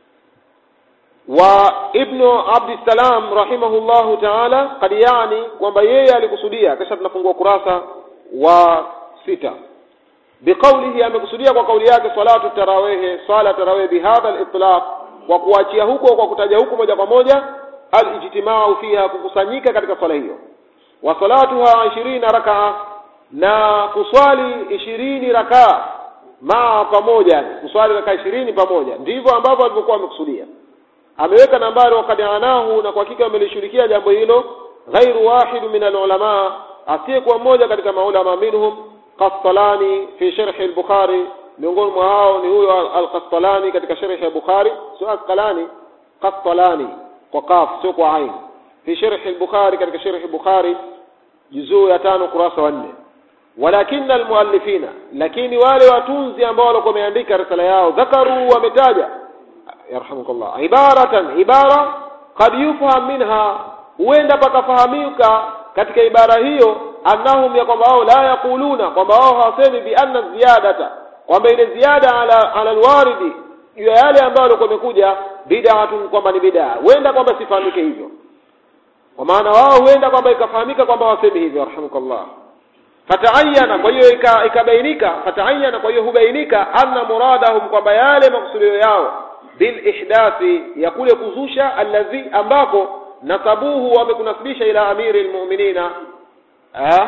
A: wa ibnu abdissalam rahimahullahu taala kad yani kwamba yeye alikusudia kisha tunafungua kurasa wa sita biqaulihi amekusudia kwa kauli yake salatu tarawehe sala tarawehe bihadha litlaq kwa kuachia huko kwa kutaja huko moja kwa moja alijtimau fiha kukusanyika katika swala hiyo wa salatuha ishirina rakaa na kuswali ishirini rakaa maa pamoja kuswali rakaa ishirini pamoja ndivyo ambavyo alivyokuwa amekusudia ameweka nambari wakad anahu na kwa hakika amelishughulikia jambo hilo ghairu wahid min alulama asiyekuwa mmoja katika maulama minhum Qastalani fi sharh al-Bukhari miongoni mwa hao ni huyo al-Qastalani katika sharh ya Bukhari sio Asqalani Qastalani kwa kaf sio kwa ain fi sharh al-Bukhari katika sharh al-Bukhari juzuu ya tano kurasa wa nne walakinna almuallifina lakini wale watunzi ambao walikuwa wameandika risala yao dhakaru wametaja yarhamukallah ibaratan ibara qad yufham minha huenda pakafahamika katika ibara hiyo annahum ya kwamba wao la yaquluna kwamba wao hawasemi bi anna ziyadata kwamba ile ziada ala ala alwaridi juu ya yale ambayo walikuwa wamekuja bid'atun kwamba ni bid'a huenda kwamba sifahamike hivyo kwa maana wao huenda kwamba ikafahamika kwamba wasemi hivyo rahmukallah fataayana kwa hiyo ikabainika fataayana kwa hiyo hubainika anna muradahum kwamba yale makusudio yao bil ihdathi ya kule kuzusha alladhi ambako nasabuhu wamekunasibisha ila amiri almu'minina ah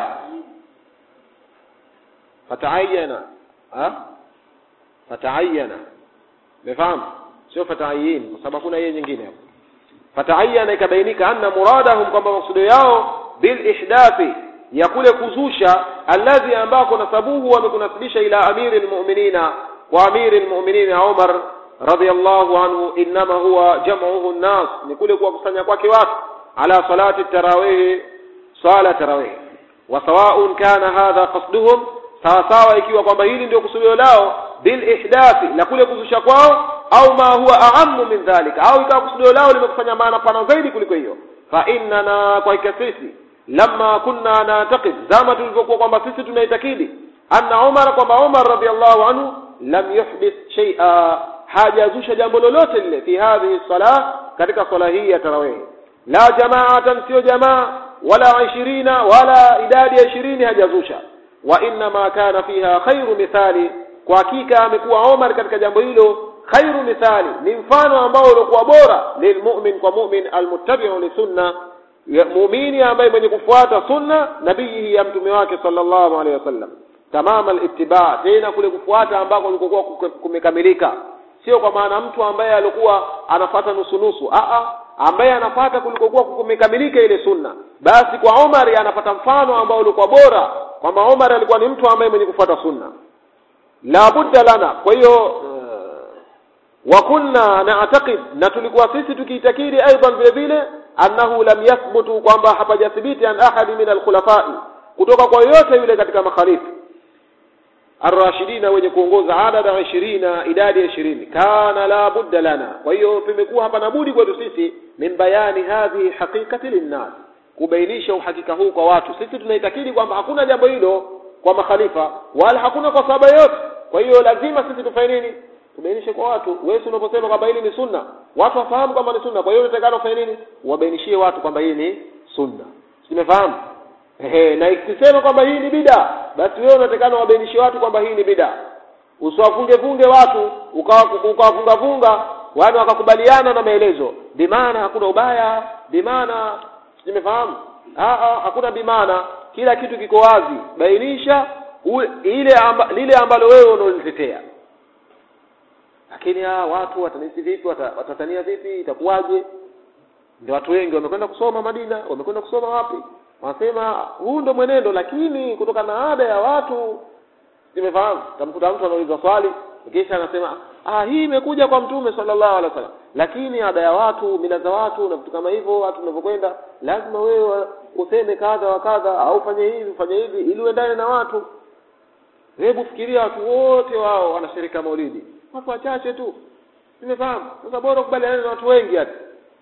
A: fataayana ah fataayana mefahamu sio fataayin kwa sababu kuna yeye nyingine hapo fataayana ikabainika anna muradahum kwamba makusudio yao bil ihdathi ya kule kuzusha alladhi ambako nasabuhu wamekunasibisha ila amiri almu'minina wa amiri almu'minina Umar radiyallahu anhu inma huwa jam'uhu an-nas ni kule kuwakusanya kwake watu ala salati tarawih sala tarawih wa sawa'un kana hadha qasduhum sawa sawa ikiwa kwamba hili ndio kusudio lao bil ihdathi la kule kuzusha kwao au ma huwa a'ammu min dhalika au ikawa kusudio lao limekufanya maana pana zaidi kuliko hiyo fa innana kwa sisi lamma kunna na'taqid zama tulivyokuwa kwamba sisi tunaitakidi anna Umar kwamba Umar radhiallahu anhu lam yuhdith shay'a hajazusha jambo lolote lile fi hadhihi salah katika swala hii ya tarawih la jama'atan sio jamaa wala ishirina wala idadi ya ishirini hajazusha wa inna ma kana fiha khairu mithali kwa hakika amekuwa Omar katika jambo hilo khairu mithali ni mfano ambao ulikuwa bora lilmu'min kwa mu'min almuttabi'u li sunna muumini ambaye mwenye kufuata sunna nabii ya mtume wake sallallahu alaihi wasallam tamama alittiba tena kule kufuata ambako kulikuwa kumekamilika sio kwa maana mtu ambaye alikuwa anafata nusu nusu a a ambaye anafata kulikokuwa kumekamilika ile sunna basi kwa Omar anapata mfano ambao ulikuwa bora kwamba Omar alikuwa ni mtu ambaye mwenye kufuata sunna la budda lana kwa hiyo wa kunna na'taqid na tulikuwa sisi tukiitakidi aidan vile vile annahu lam yathbutu kwamba hapajathibiti an ahadi min alkhulafai kutoka kwa yoyote yule katika makhalifa arrashidina wenye kuongoza adada ishirina idadi ya ishirini kana la budda lana kwa hiyo tumekuwa hapa na budi kwetu sisi min bayani hadhihi haqiqati linnas kubainisha uhakika huu kwa watu sisi tunaitakidi kwamba hakuna jambo hilo kwa makhalifa wala hakuna kwa sababu yote kwa hiyo lazima sisi tufanye nini tubainishe kwa watu wewe unaposema kwamba hili ni sunna watu wafahamu kwamba ni sunna kwa hiyo unatakana ufanye nini uwabainishie watu kwamba hii ni sunna simefahamu ehe na ikisema kwamba hii ni bida basi wewe unatakana wabainishie watu kwamba hii ni bida usiwafunge funge watu ukawafunga funga wale wakakubaliana na maelezo bimaana hakuna ubaya bimaana simefahamu hakuna bimaana kila kitu kiko wazi bainisha ule, ile amba, lile ambalo wewe unalitetea lakini ha, watu watanisi vipi watatania vipi itakuwaje ndio watu wengi wamekwenda kusoma Madina wamekwenda kusoma wapi wanasema huu ndo mwenendo lakini kutokana na ada ya watu nimefahamu tamkuta mtu anauliza swali kisha anasema ah hii imekuja kwa mtume sallallahu alaihi wasallam lakini ada ya watu mila za watu na vitu kama hivyo watu wanavyokwenda lazima wewe useme kadha wa kadha au fanye hivi fanye hivi ili uendane na watu hebu fikiria watu wote wao wanashirika maulidi watu wachache tu nimefahamu sasa bora ukubaliane na watu wengi hata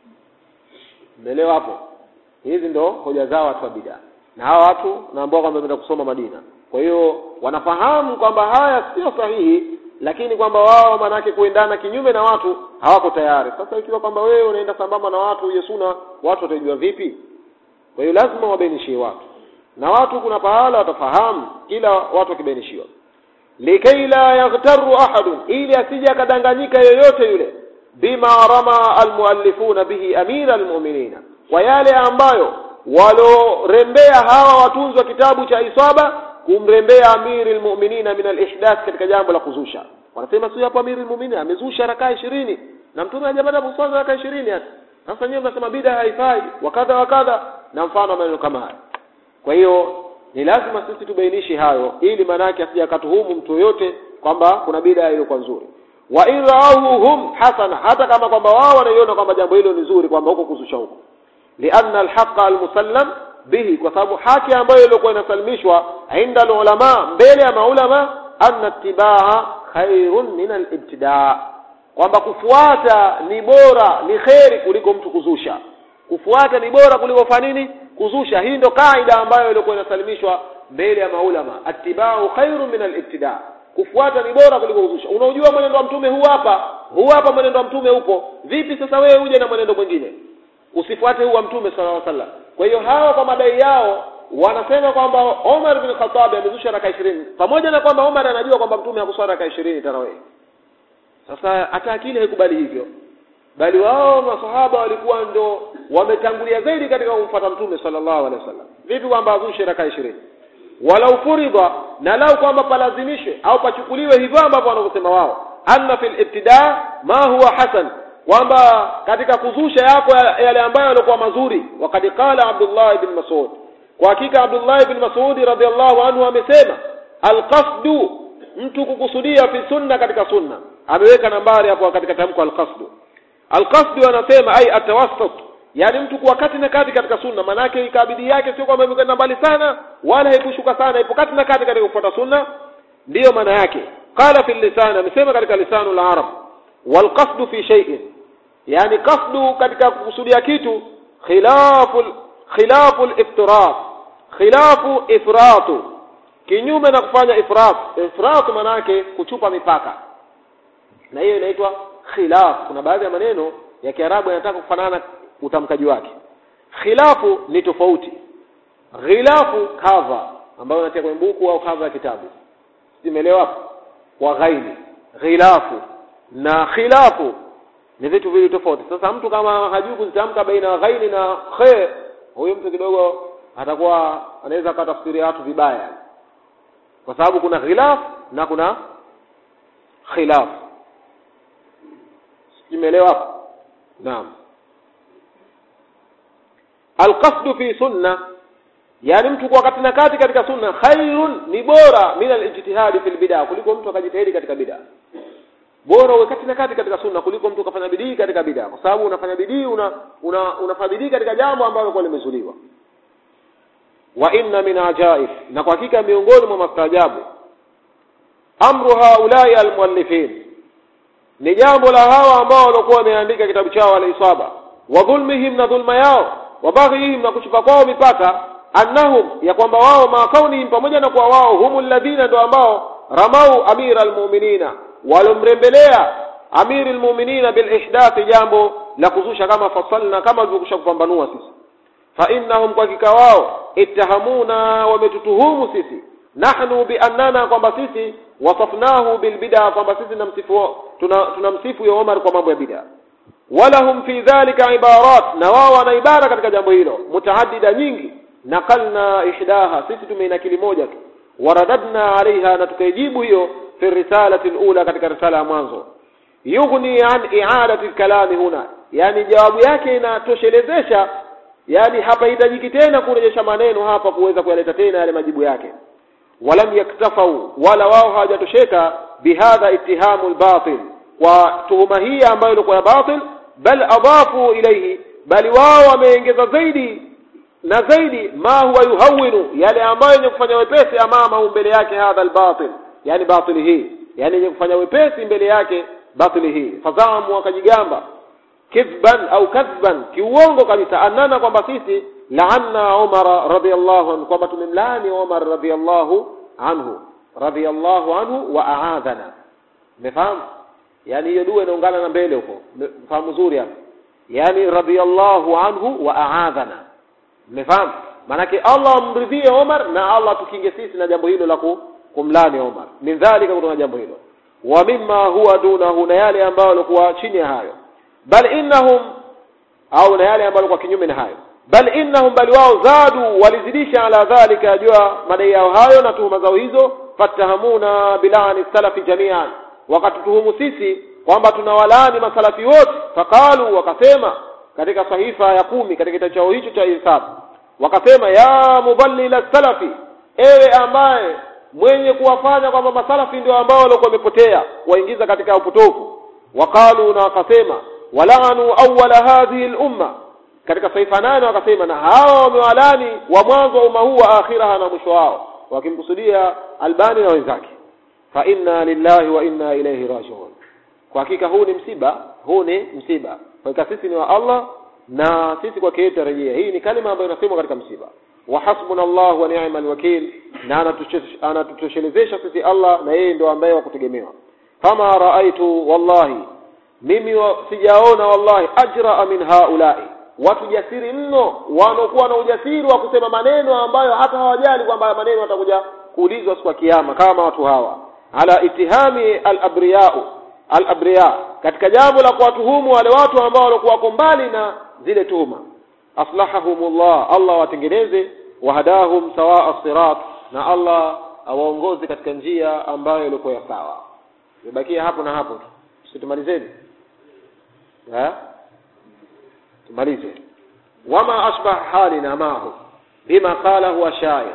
A: umeelewa hapo hizi ndo hoja zao watu wa bidaa na hawa watu naambao kwamba wameenda kusoma Madina kwa hiyo wanafahamu kwamba haya sio sahihi lakini kwamba wao manake kuendana kinyume na watu hawako tayari sasa ikiwa kwamba wewe unaenda sambamba na watu hiyo suna watu watajua vipi kwa hiyo lazima wabainishie watu na watu kuna pahala watafahamu kila watu wakibainishiwa likai la yaghtaru ahadun ili asije akadanganyika yoyote yule bima rama almuallifuna bihi amira almu'minina kwa yale ambayo walorembea hawa watunzi wa kitabu cha isaba kumrembea amiri almu'minina min alihdath katika jambo la kuzusha wanasema sio hapo amiri almu'minina amezusha rakaa ishirini na mtume hajapata kuswali rakaa ishirini hata sasa nyewe mnasema bida haifai wakadha wakadha na mfano maneno kama haya kwa hiyo ni lazima sisi tubainishe hayo ili maanake asije akatuhumu mtu yoyote kwamba kuna bida iliyokuwa nzuri wa in raahu hum hasana hata kama kwamba wao wanaiona kwamba jambo hilo ni zuri kwamba huko kuzusha huko lianna alhaqa almusallam bihi kwa sababu haki ambayo ilikuwa inasalimishwa inda alulama mbele ya maulama anna ittibaa khairun min alibtidaa kwamba kufuata ni bora ni kheri kuliko mtu kuzusha kufuata ni bora kuliko fanya nini kuzusha hii ndo kaida ambayo ilikuwa inasalimishwa mbele ya maulama attibau khairu min alibtida kufuata ni bora kuliko kuzusha unaujua mwenendo wa mtume huu hapa huu hapa mwenendo wa mtume upo vipi sasa wewe uje na mwenendo mwingine usifuate huu wa mtume sallallahu alaihi wasallam kwa hiyo hawa kwa madai yao wanasema kwamba Omar bin Khattab amezusha raka 20 pamoja na kwamba Omar anajua kwamba mtume hakuswali raka 20 tarawih sasa hata akili haikubali hivyo bali wao masahaba walikuwa ndo wametangulia zaidi katika kumfuata mtume sallallahu alaihi wasallam vipi kwamba azushe raka 20 walau furidha na lau kwamba palazimishwe au pachukuliwe hivyo ambavyo wanavyosema wao anna fil ibtida ma huwa hasan kwamba katika kuzusha yako yale ambayo yalikuwa mazuri wakati qala Abdullah ibn Mas'ud kwa hakika Abdullah ibn Mas'ud radhiallahu anhu amesema alqasdu mtu kukusudia fi sunna katika sunna ameweka nambari hapo katika tamko alqasdu alqasdu anasema ai atawassut yani mtu kuwa kati na kati katika sunna manake ikabidi yake sio kwamba imekwenda mbali sana wala haikushuka sana ipo kati na kati katika kufuata sunna ndiyo maana yake qala fi lisan amesema katika lisanu al-arab wal qasdu fi shay'in yani qasdu katika kukusudia kitu khilafu khilafu al-iftirat khilafu ifratu kinyume na kufanya ifrat ifrat manake kuchupa mipaka na hiyo inaitwa khilaf kuna baadhi ya maneno ya Kiarabu yanataka kufanana utamkaji wake khilafu ni tofauti ghilafu cover ambayo unatia kwenye buku au cover ya kitabu simeelewa kwa ghaini ghilafu na khilafu ni vitu viwili tofauti sasa mtu kama hajui kuzitamka baina ya ghaini na khe huyo mtu kidogo atakuwa anaweza akatafsiria watu vibaya kwa sababu kuna ghilaf na kuna khilaf simeelewa hapo naam alqasdu fi sunna yani mtu kwa kati na kati katika sunna khairun ni bora min alijtihadi fil bid'a kuliko mtu akajitahidi katika bid'a bora uwe kati na kati katika sunna kuliko mtu kafanya bidii katika bid'a kwa sababu unafanya bidii una, una unafanya bidii katika jambo ambalo kwa limezuliwa wa inna min ajaib na kwa hakika miongoni mwa mastaajabu amru haulai almuallifin ni jambo la hawa ambao walikuwa wameandika kitabu chao al-isaba wa dhulmihim na dhulma yao wa baghihim na kuchupa kwao mipaka annahum ya kwamba wao makaunihim pamoja na kwa wao humul ladhina ndo ambao ramau amira almu'minina walomrembelea amiri almu'minina bil ihdath jambo la kuzusha kama fasalna kama tulivyokusha kupambanua sisi fa innahum kwa hakika wao ittahamuna wametutuhumu sisi nahnu bi annana kwamba sisi wasafnahu bil bid'a kwamba sisi tunamsifu tunamsifu ya Omar kwa mambo ya bid'a walahum fi dhalika ibarat na wao wana ibara katika jambo hilo mutaaddida nyingi nakalna ihdaha sisi tumeinakili moja tu waradadna alaiha na tukaijibu hiyo fi risalati alula katika risala ya mwanzo yughni an i'adati kalami huna yani jawabu yake inatoshelezesha yani hapa hitajiki tena kurejesha maneno hapa kuweza kuyaleta tena yale majibu yake walam yaktafau wala wao hawajatosheka bihadha ittihamu albatil kwa tuhuma hii ambayo ilikuwa ya batil bal adafu ilayhi bali wao wameongeza zaidi na zaidi ma huwa yuhawinu yale ambayo yenye kufanya wepesi amama mbele yake hadha albatil yani batili hii yani yenye kufanya wepesi mbele yake batili hii fazamu wakajigamba kidhban au kadhban kiuongo kabisa annana kwamba sisi laanna Umar radhiyallahu anhu kwamba tumemlaani Umar radhiyallahu anhu radhiyallahu anhu wa a'adhana umefahamu yani hiyo dua inaungana na mbele huko fahamu zuri hapo yani radhiyallahu anhu wa a'adhana umefahamu manake Allah amridhie Umar na Allah tukinge sisi na jambo hilo la kumlani Umar min dhalika kutoka jambo hilo wa mimma huwa dunahu na yale ambayo yalikuwa chini ya hayo bal innahum au na yale ambayo kwa kinyume na hayo bal innahum bali wao zadu walizidisha ala dhalika jua madai yao hayo na tuhuma zao hizo fatahamuna bilani salafi jamian wakatutuhumu sisi kwamba tunawalaani masalafi wote faqalu wakasema katika sahifa ya kumi katika kitabu chao hicho cha hisabu wakasema ya mudallila salafi ewe ambaye mwenye kuwafanya kwamba masalafi ndio ambao walikuwa wamepotea waingiza katika upotofu waqalu na wakasema walaanu awwala hadhihi al-umma katika saifa nane wakasema na hawa wamewalani wa mwanzo wa umma huu wa akhiraha na mwisho wao wakimkusudia Albani na wenzake fa inna lillahi wa inna ilayhi rajiun kwa hakika huu ni msiba huu ni msiba kwa hakika sisi ni wa Allah na sisi kwake yeye tarejea hii ni kalima ambayo inasemwa katika msiba wa hasbuna Allah wa ni'mal wakil na anatutoshelezesha sisi Allah na yeye ndio ambaye wa kutegemewa kama raaitu wallahi mimi wa, sijaona wallahi ajra min haulai watu jasiri mno wanaokuwa na ujasiri wa kusema maneno ambayo hata hawajali kwamba maneno watakuja kuulizwa siku ya kiyama kama watu hawa ala itihami al-abriyau al-abriya katika jambo la kuwatuhumu wale watu ambao walikuwa wako mbali na zile tuhuma aslahahumullah Allah watengeneze wahadahum sawaa sirat na Allah awaongoze katika njia ambayo ilikuwa ya sawa ibakia hapo na hapo situmalizeni eh tumalize wama asbah halina mahu bima qalahu ashair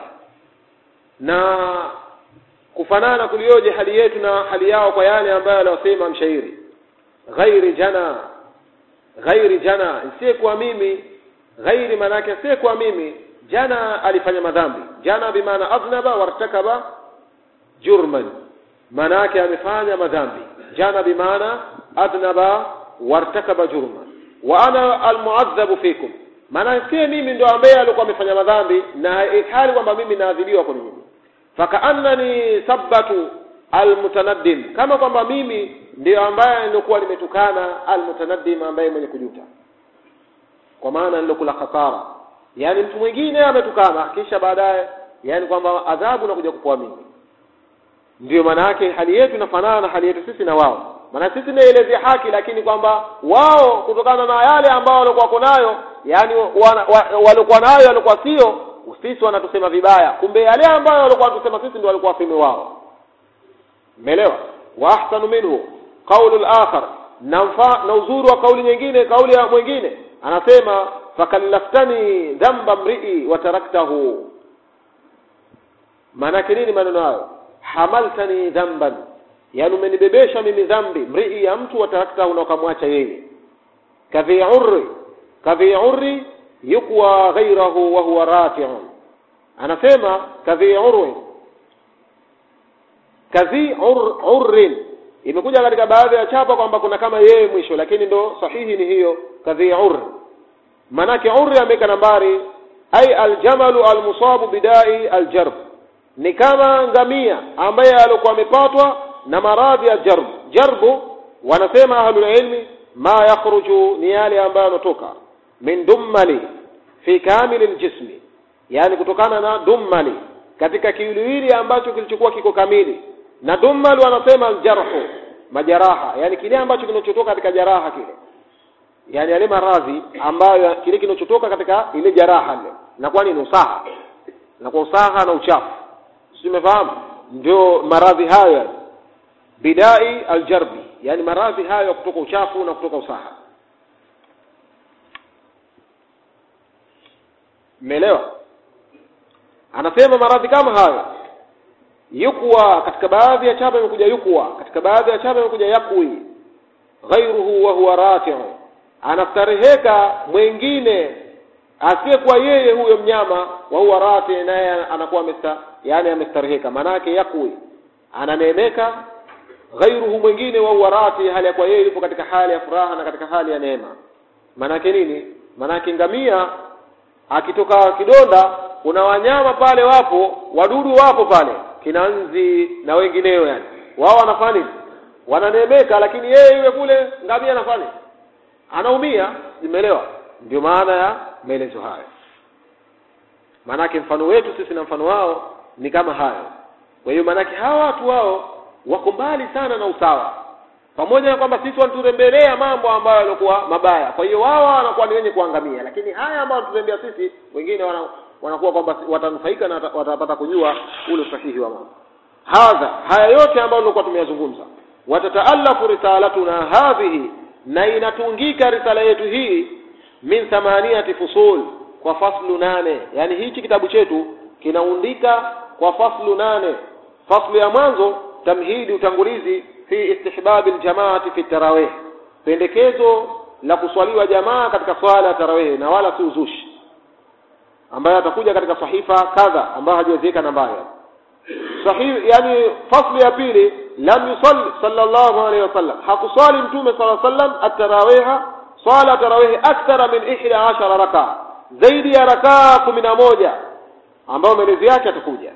A: na kufanana kulioje hali yetu na hali yao kwa yale ambayo aliyosema mshairi ghairi jana ghairi jana si kwa mimi ghairi manake si kwa mimi jana alifanya madhambi jana bimaana adhnaba wartakaba jurman manake amefanya madhambi jana bimaana adhnaba wartakaba jurman wa ana almuadhabu fikum maana si mimi ndo ambaye alikuwa amefanya madhambi na hali kwamba mimi naadhibiwa kwa nini fakaannani sabbatu almutanaddim kama kwamba mimi ndiyo ambaye nilikuwa nimetukana almutanaddim ambaye mwenye kujuta kwa maana nilokula khasara yani mtu mwingine ametukana kisha baadaye yani kwamba adhabu nakuja kupoa mimi ndiyo maana yake hali yetu inafanana na hali yetu sisi na wao maana sisi naelezea haki lakini kwamba wao kutokana na yale ambao walikuwa wako nayo yani walikuwa nayo walikuwa sio sisi wanatusema vibaya kumbe yale ambayo walikuwa wanatusema sisi ndio walikuwa waseme wao umeelewa wa ahsanu minhu qaulu al-akhar na na uzuri wa kauli nyingine kauli ya mwingine anasema fakallaftani dhanba mri'i wa taraktahu maana nini maneno hayo hamaltani dhanban yani umenibebesha mimi dhambi mrii ya mtu wa taraktahu na ukamwacha yeye kadhi urri kadhi urri yukwa ghairahu wa huwa rafi'un anasema kadhi urri kadhi ur, urrin imekuja katika baadhi ya chapa kwamba kuna kama yeye mwisho lakini ndo sahihi ni hiyo kadhi urri manake urri ameweka nambari ay aljamalu almusabu bidai aljarb ni kama ngamia ambaye alikuwa amepatwa na maradhi ya jarb jarbu wanasema ahlul ilmi ma yakhruju ni yale ambayo yanatoka min dummali fi kamil aljismi yani kutokana na dummali katika kiwiliwili ambacho kilichokuwa kiko kamili na dummal wanasema aljarhu majaraha yani kile ambacho kinachotoka katika jaraha kile yani yale maradhi ambayo kile kinachotoka katika ile jaraha ile na kwani ni usaha na kwa usaha na uchafu si umefahamu ndio maradhi hayo bidai aljarbi yani maradhi hayo ya kutoka uchafu na kutoka usaha mmeelewa anasema maradhi kama hayo yukwa katika baadhi ya chapa imekuja yukwa katika baadhi ya chapa imekuja yakwi ghairuhu wa huwa rafi'u anastareheka mwingine asiyekuwa yeye huyo mnyama wa huwa rati naye anakuwa amesta yani amestareheka manake yakwi ananeemeka ghairuhu mwingine wa huwa rati hali ya kwa yeye yupo katika hali ya furaha na katika hali ya neema manake nini manake ngamia akitoka kidonda kuna wanyama pale wapo wadudu wapo pale kinanzi na wengineo yani wao wanafanya nini wananeemeka lakini yeye yule kule ngamia anafanya anaumia imeelewa ndio maana ya maelezo haya maanake mfano wetu sisi na mfano wao ni kama hayo kwa hiyo maanake hawa watu wao wako mbali sana na usawa pamoja na kwamba sisi wanaturembelea mambo ambayo yalikuwa mabaya kwa hiyo wao wanakuwa ni wenye kuangamia lakini haya ambayo tutembea sisi wengine wana, wanakuwa kwamba watanufaika na wata- watapata kujua ule usahihi wa mambo hadha haya yote ambayo tulikuwa tumeyazungumza watataallafu risalatuna hadhihi na inatungika risala yetu hii min thamaniyati fusul kwa faslu nane yani hichi kitabu chetu kinaundika kwa faslu nane faslu ya mwanzo tamhidi utangulizi fi istihbabi ljamaati fi tarawih pendekezo la kuswaliwa jamaa katika swala ya tarawih na wala si uzushi ambayo atakuja katika sahifa kadha ambayo hajaziweka nambari sahihi yani fasli ya pili lam yusalli sallallahu alayhi wasallam hakuswali mtume sallallahu alayhi wasallam at-tarawih swala tarawih akthara min 11 raka zaidi ya rakaa kumi na moja ambayo maelezo yake atakuja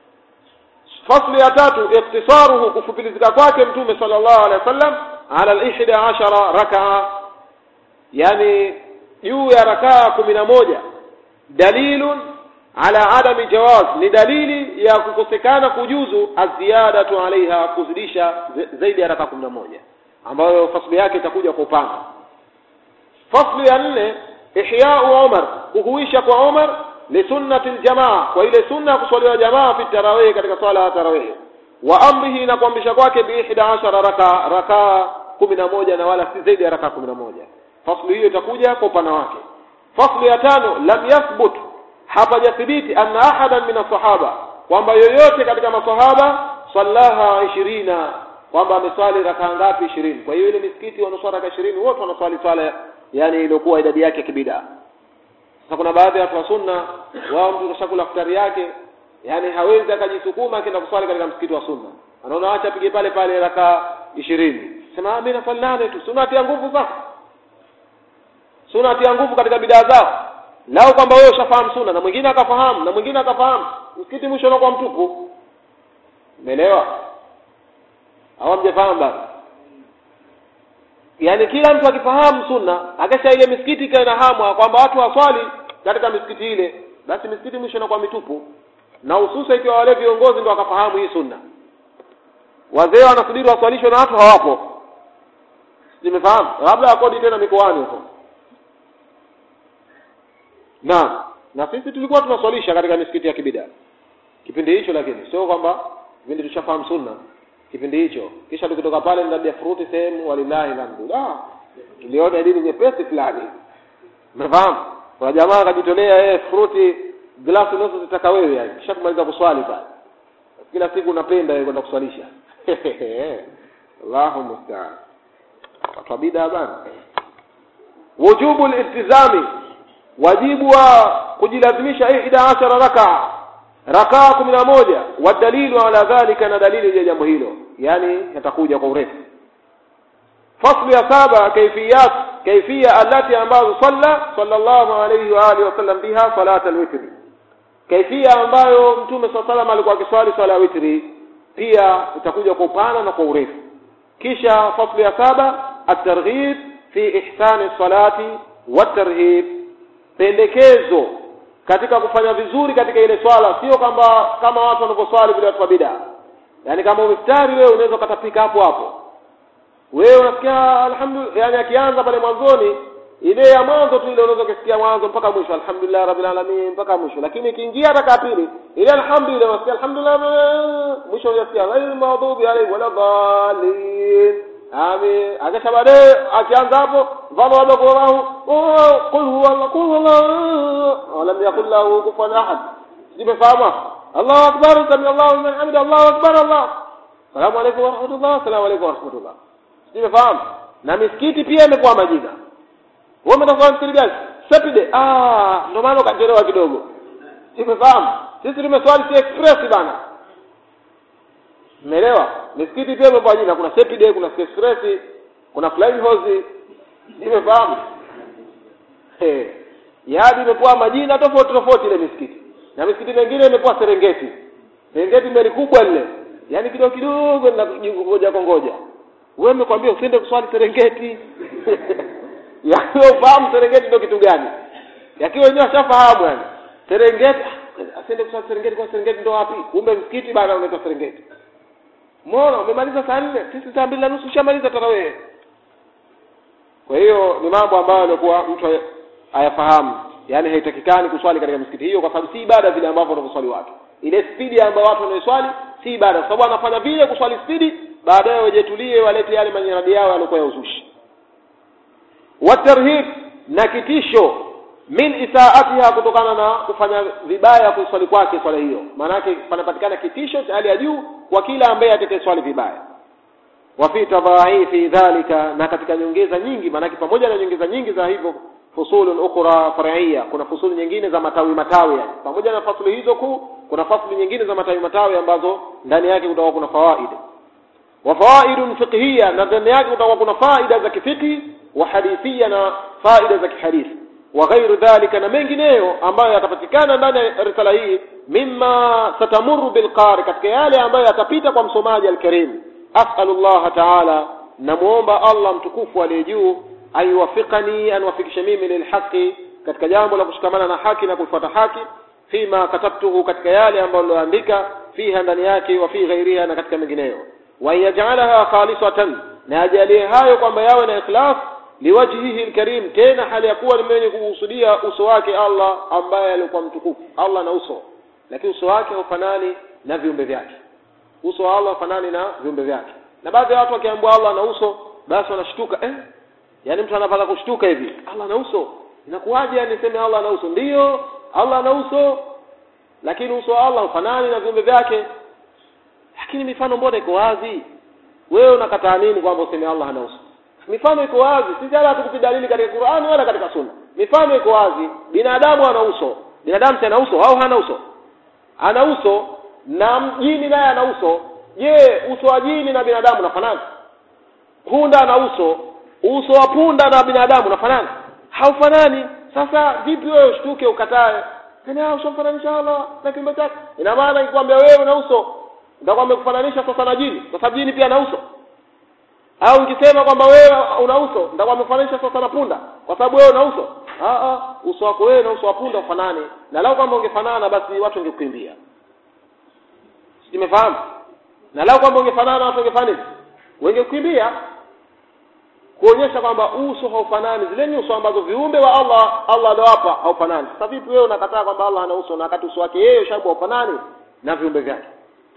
A: fasli ya tatu iktisaruhu kufupilizika kwake mtume sallallahu alaihi wasallam ala al-ihda ashara rakaa yani juu ya rakaa kumi na moja dalilun ala adami jawaz ni dalili ya kukosekana kujuzu aziyadatu alaiha kuzidisha zaidi ya rakaa kumi na moja ambayo fasli yake itakuja kwa upana fasli ya nne ihyau umar kuhuisha kwa umar lisunnati ljamaa kwa ile sunna ya kuswaliwa jamaa fi tarawih katika swala ya tarawih wa amrihi na kuamrisha kwake biihda ashara raka rakaa kumi na moja na wala si zaidi ya rakaa kumi na moja fasli hiyo itakuja kwa upana wake fasli ya tano lam yathbut hapajathibiti anna ahadan min asahaba kwamba yoyote katika masahaba sallaha ishirina kwamba ameswali rakaa ngapi ishirini kwa hiyo ile misikiti wanaoswali raka ishirini wote wanaswali swala yani iliyokuwa idadi yake kibida sasa kuna baadhi ya watu wa sunna wao mtu kashakula futari yake yani hawezi akajisukuma akaenda kuswali katika msikiti wa sunna anaona acha apige pale pale rakaa ishirini sema mimi naswali nane tu sunna atia nguvu sasa sunna atia nguvu katika bidaa zao lao kwamba wewe ushafahamu sunna na mwingine akafahamu na mwingine akafahamu msikiti mwisho unakuwa mtupu umeelewa au mjafahamu bado yaani kila mtu akifahamu sunna akisha ile misikiti ikawa inahamwa kwamba watu waswali katika misikiti ile basi misikiti mwisho inakuwa mitupu na hususa ikiwa wale viongozi ndio wakafahamu hii sunna wazee wanasubiri waswalishwe na watu hawapo nimefahamu labda akodi tena mikoani huko naam na sisi tulikuwa tunaswalisha katika misikiti ya kibida kipindi hicho lakini sio kwamba vile tushafahamu sunna kipindi hicho kisha tukitoka pale ndabia fruti sehemu walillahi alhamdu ah tuliona dini nyepesi fulani umefahamu kuna jamaa akajitolea yeye fruti glasi nusu zitaka wewe yani kisha kumaliza kuswali pale kila siku unapenda yeye kwenda kuswalisha Allahu musta'an watu wa bid'a bana wujubu iltizami wajibu wa kujilazimisha ihda ashara rakaa rakaa kumi na moja wadalilu ala dhalika na dalili ya jambo hilo yani yatakuja kwa urefu faslu ya saba kaifiyat kaifia allati ambazo salla sallallahu alayhi wa alihi wasallam biha salat alwitri kaifia ambayo mtume saa salam alikuwa akiswali swala ya witri pia itakuja kwa upana na kwa urefu kisha faslu ya saba at-targhib fi ihsani salati wat-tarhib pendekezo katika kufanya vizuri katika ile swala sio kwamba kama watu wanavyoswali vile watu wa bid'a yani kama umiftari wewe unaweza ukatapika hapo hapo wewe unasikia alhamdulillah yani akianza pale mwanzoni ile ya mwanzo tu ile unaweza kusikia mwanzo mpaka mwisho alhamdulillah rabbil alamin mpaka mwisho lakini ikiingia raka pili ile alhamdulillah unasikia alhamdulillah mwisho unasikia ghayril maghdubi alayhi wala dhalin amin akisha baadaye akianza hapo mfano labda kwa Allahu qul huwa Allah qul huwa Allah walam yakul lahu kufuwan ahad simefahamu Allahu akbar sami Allahu liman hamida Allahu akbar Allah Salamu alaykum wa rahmatullah salamu alaykum wa rahmatullah simefahamu na misikiti pia imekuwa majina wewe umetafuta msikiti gani Saturday ah ndio maana ukachelewa kidogo simefahamu sisi tumeswali si express bana Umeelewa? Misikiti pia imekuwa jina, kuna Saturday, kuna Express, kuna Flying Horse. Nimefahamu? Eh. Yaani imekuwa majina tofauti tofauti ile misikiti. Na misikiti mingine imekuwa Serengeti. Serengeti mbele kubwa lile. Yaani kidogo kidogo na ngoja kongoja. Wewe umekwambia usiende kuswali Serengeti. Yaani ufahamu Serengeti ndio kitu gani? Yakiwa wenyewe washafahamu yani. Serengeti asiende kuswali Serengeti kwa Serengeti ndio wapi? Kumbe msikiti bana unaitwa Serengeti. mbona umemaliza saa nne sisi saa mbili na nusu ushamaliza tarawehe kwa hiyo ni mambo ambayo alikuwa mtu ayafahamu yaani haitakikani kuswali katika misikiti hiyo kwa sababu si ibada vile ambavyo wanavyoswali watu ile spidi ambayo watu wanaiswali si ibada kwa sababu anafanya vile kuswali spidi baadaye wajetulie walete yale manyaradi yao yaliokuwa ya uzushi watarhib na kitisho min isaatiha kutokana na kufanya vibaya kuiswali kwake swala hiyo maanake panapatikana kitisho cha hali ya juu kwa kila ambaye atakayeswali vibaya wa fi tadhaifi dhalika na katika nyongeza nyingi maanake pamoja na nyongeza nyingi za hivyo fusulun ukhra far'iyya kuna fusuli nyingine za matawi matawi yani pamoja na fasuli hizo kuu kuna fasuli nyingine za matawi matawi ambazo ndani yake kutakuwa kuna fawaida wa fawaidun fiqhiyya na ndani yake kutakuwa kuna faida za kifiqhi wa hadithia na faida za kihadithi wa ghairu dhalika na mengineyo ambayo yatapatikana ndani ya risala hii mimma satamuru bilqari katika yale ambayo yatapita kwa msomaji alkarim as'alullah ta'ala namuomba Allah mtukufu aliye juu ayuwafiqani anwafikishe mimi lilhaqi katika jambo la kushikamana na haki na kufuata haki fima katabtuhu katika yale ambayo niloandika fiha ndani yake wa fi ghairiha na katika mengineyo wa yaj'alaha khalisatan na ajalie hayo kwamba yawe na ikhlas liwajhihi alkarim tena hali ya kuwa ni mwenye kuhusudia uso wake Allah ambaye alikuwa mtukufu Allah na uso lakini uso wake haufanani na viumbe vyake uso wa Allah haufanani na viumbe vyake na baadhi ya watu wakiambiwa Allah na uso basi wanashtuka eh yaani mtu anapata kushtuka hivi Allah na uso inakuwaje yani niseme Allah na uso ndiyo Allah na uso lakini uso wa Allah haufanani na viumbe vyake lakini mifano mbona iko wazi wewe unakataa nini kwamba useme Allah hana uso mifano iko wazi sisi hata hatukupi dalili katika Qur'ani wala katika Sunna mifano iko wazi binadamu ana uso binadamu si ana uso au hana uso ana uso na mjini naye ana uso je uso wa jini na binadamu unafanana punda ana uso uso wa punda na binadamu unafanana haufanani sasa vipi wewe ushtuke ukatae kana ushamfananisha Allah na kiumbe chake ina maana ikwambia wewe una uso ndio amekufananisha sasa na jini kwa sababu jini pia ana uso au nikisema kwamba wewe una uso ndio amekufananisha sasa na punda kwa sababu wewe una uso ah ah uso wako wewe na uso wa punda ufanane na lau kama ungefanana basi watu wangekukimbia simefahamu na lau kwamba ungefanana watu wangefanya nini wangekukimbia kuonyesha kwamba uso haufanani zile nyuso ambazo viumbe wa Allah Allah aliwapa haufanani sasa vipi wewe unakataa kwamba Allah hana uso na wakati uso wake yeye shabu haufanani na viumbe vyake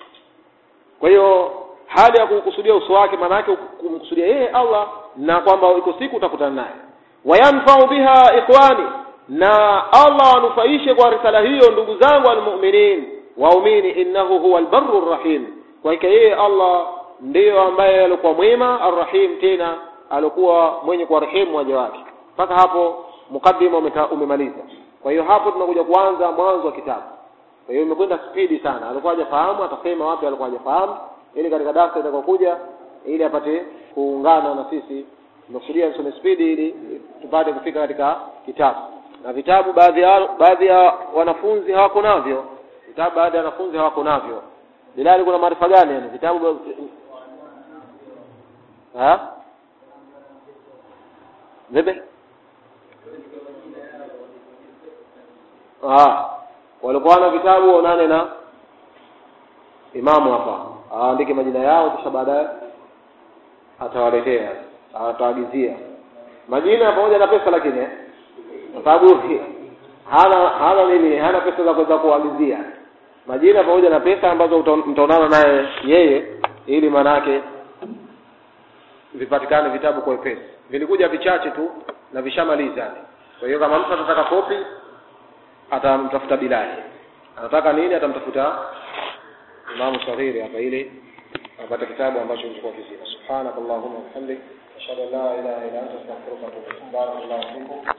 A: kwa hiyo hali ya kukusudia uso wake maana yake kumkusudia yeye Allah na kwamba iko siku utakutana naye wayanfa'u biha ikhwani na Allah anufaishe kwa risala hiyo ndugu zangu almu'minin waumini innahu huwa albarru rahim kwa hiyo yeye Allah ndiyo ambaye alikuwa mwema arrahim tena alikuwa mwenye kuwarehemu waja wake mpaka hapo mukaddima umemaliza kwa hiyo hapo tunakuja kuanza mwanzo wa kitabu kwa hiyo imekwenda spidi sana alikuwa hajafahamu atasema wapi alikuwa hajafahamu ili katika darasa itakayokuja ili apate kuungana na sisi tumekusudia nisome spidi ili tupate kufika katika kitabu na vitabu baadhi ya baadhi ya wanafunzi hawako navyo vitabu baadhi ya wanafunzi hawako navyo bilali kuna maarifa gani yani vitabu ha vipi ah walikuwa na vitabu waonane na imamu hapa aandike majina yao kisha baadaye atawaletea ataagizia majina pamoja na pesa lakini kwa sababu hana hana nini hana pesa za kuweza kuagizia majina pamoja na pesa ambazo mtaonana naye yeye ili manake vipatikane vitabu kwa wepesi vilikuja vichache tu na vishamaliza kwa hiyo kama mtu atataka kopi atamtafuta Bilali anataka nini atamtafuta Imamu Saghiri hapa ili apate kitabu ambacho kilikuwa kizima subhanakallahumma wa bihamdik ashhadu an la ilaha illa anta astaghfiruka wa atubu ilaik barakallahu fikum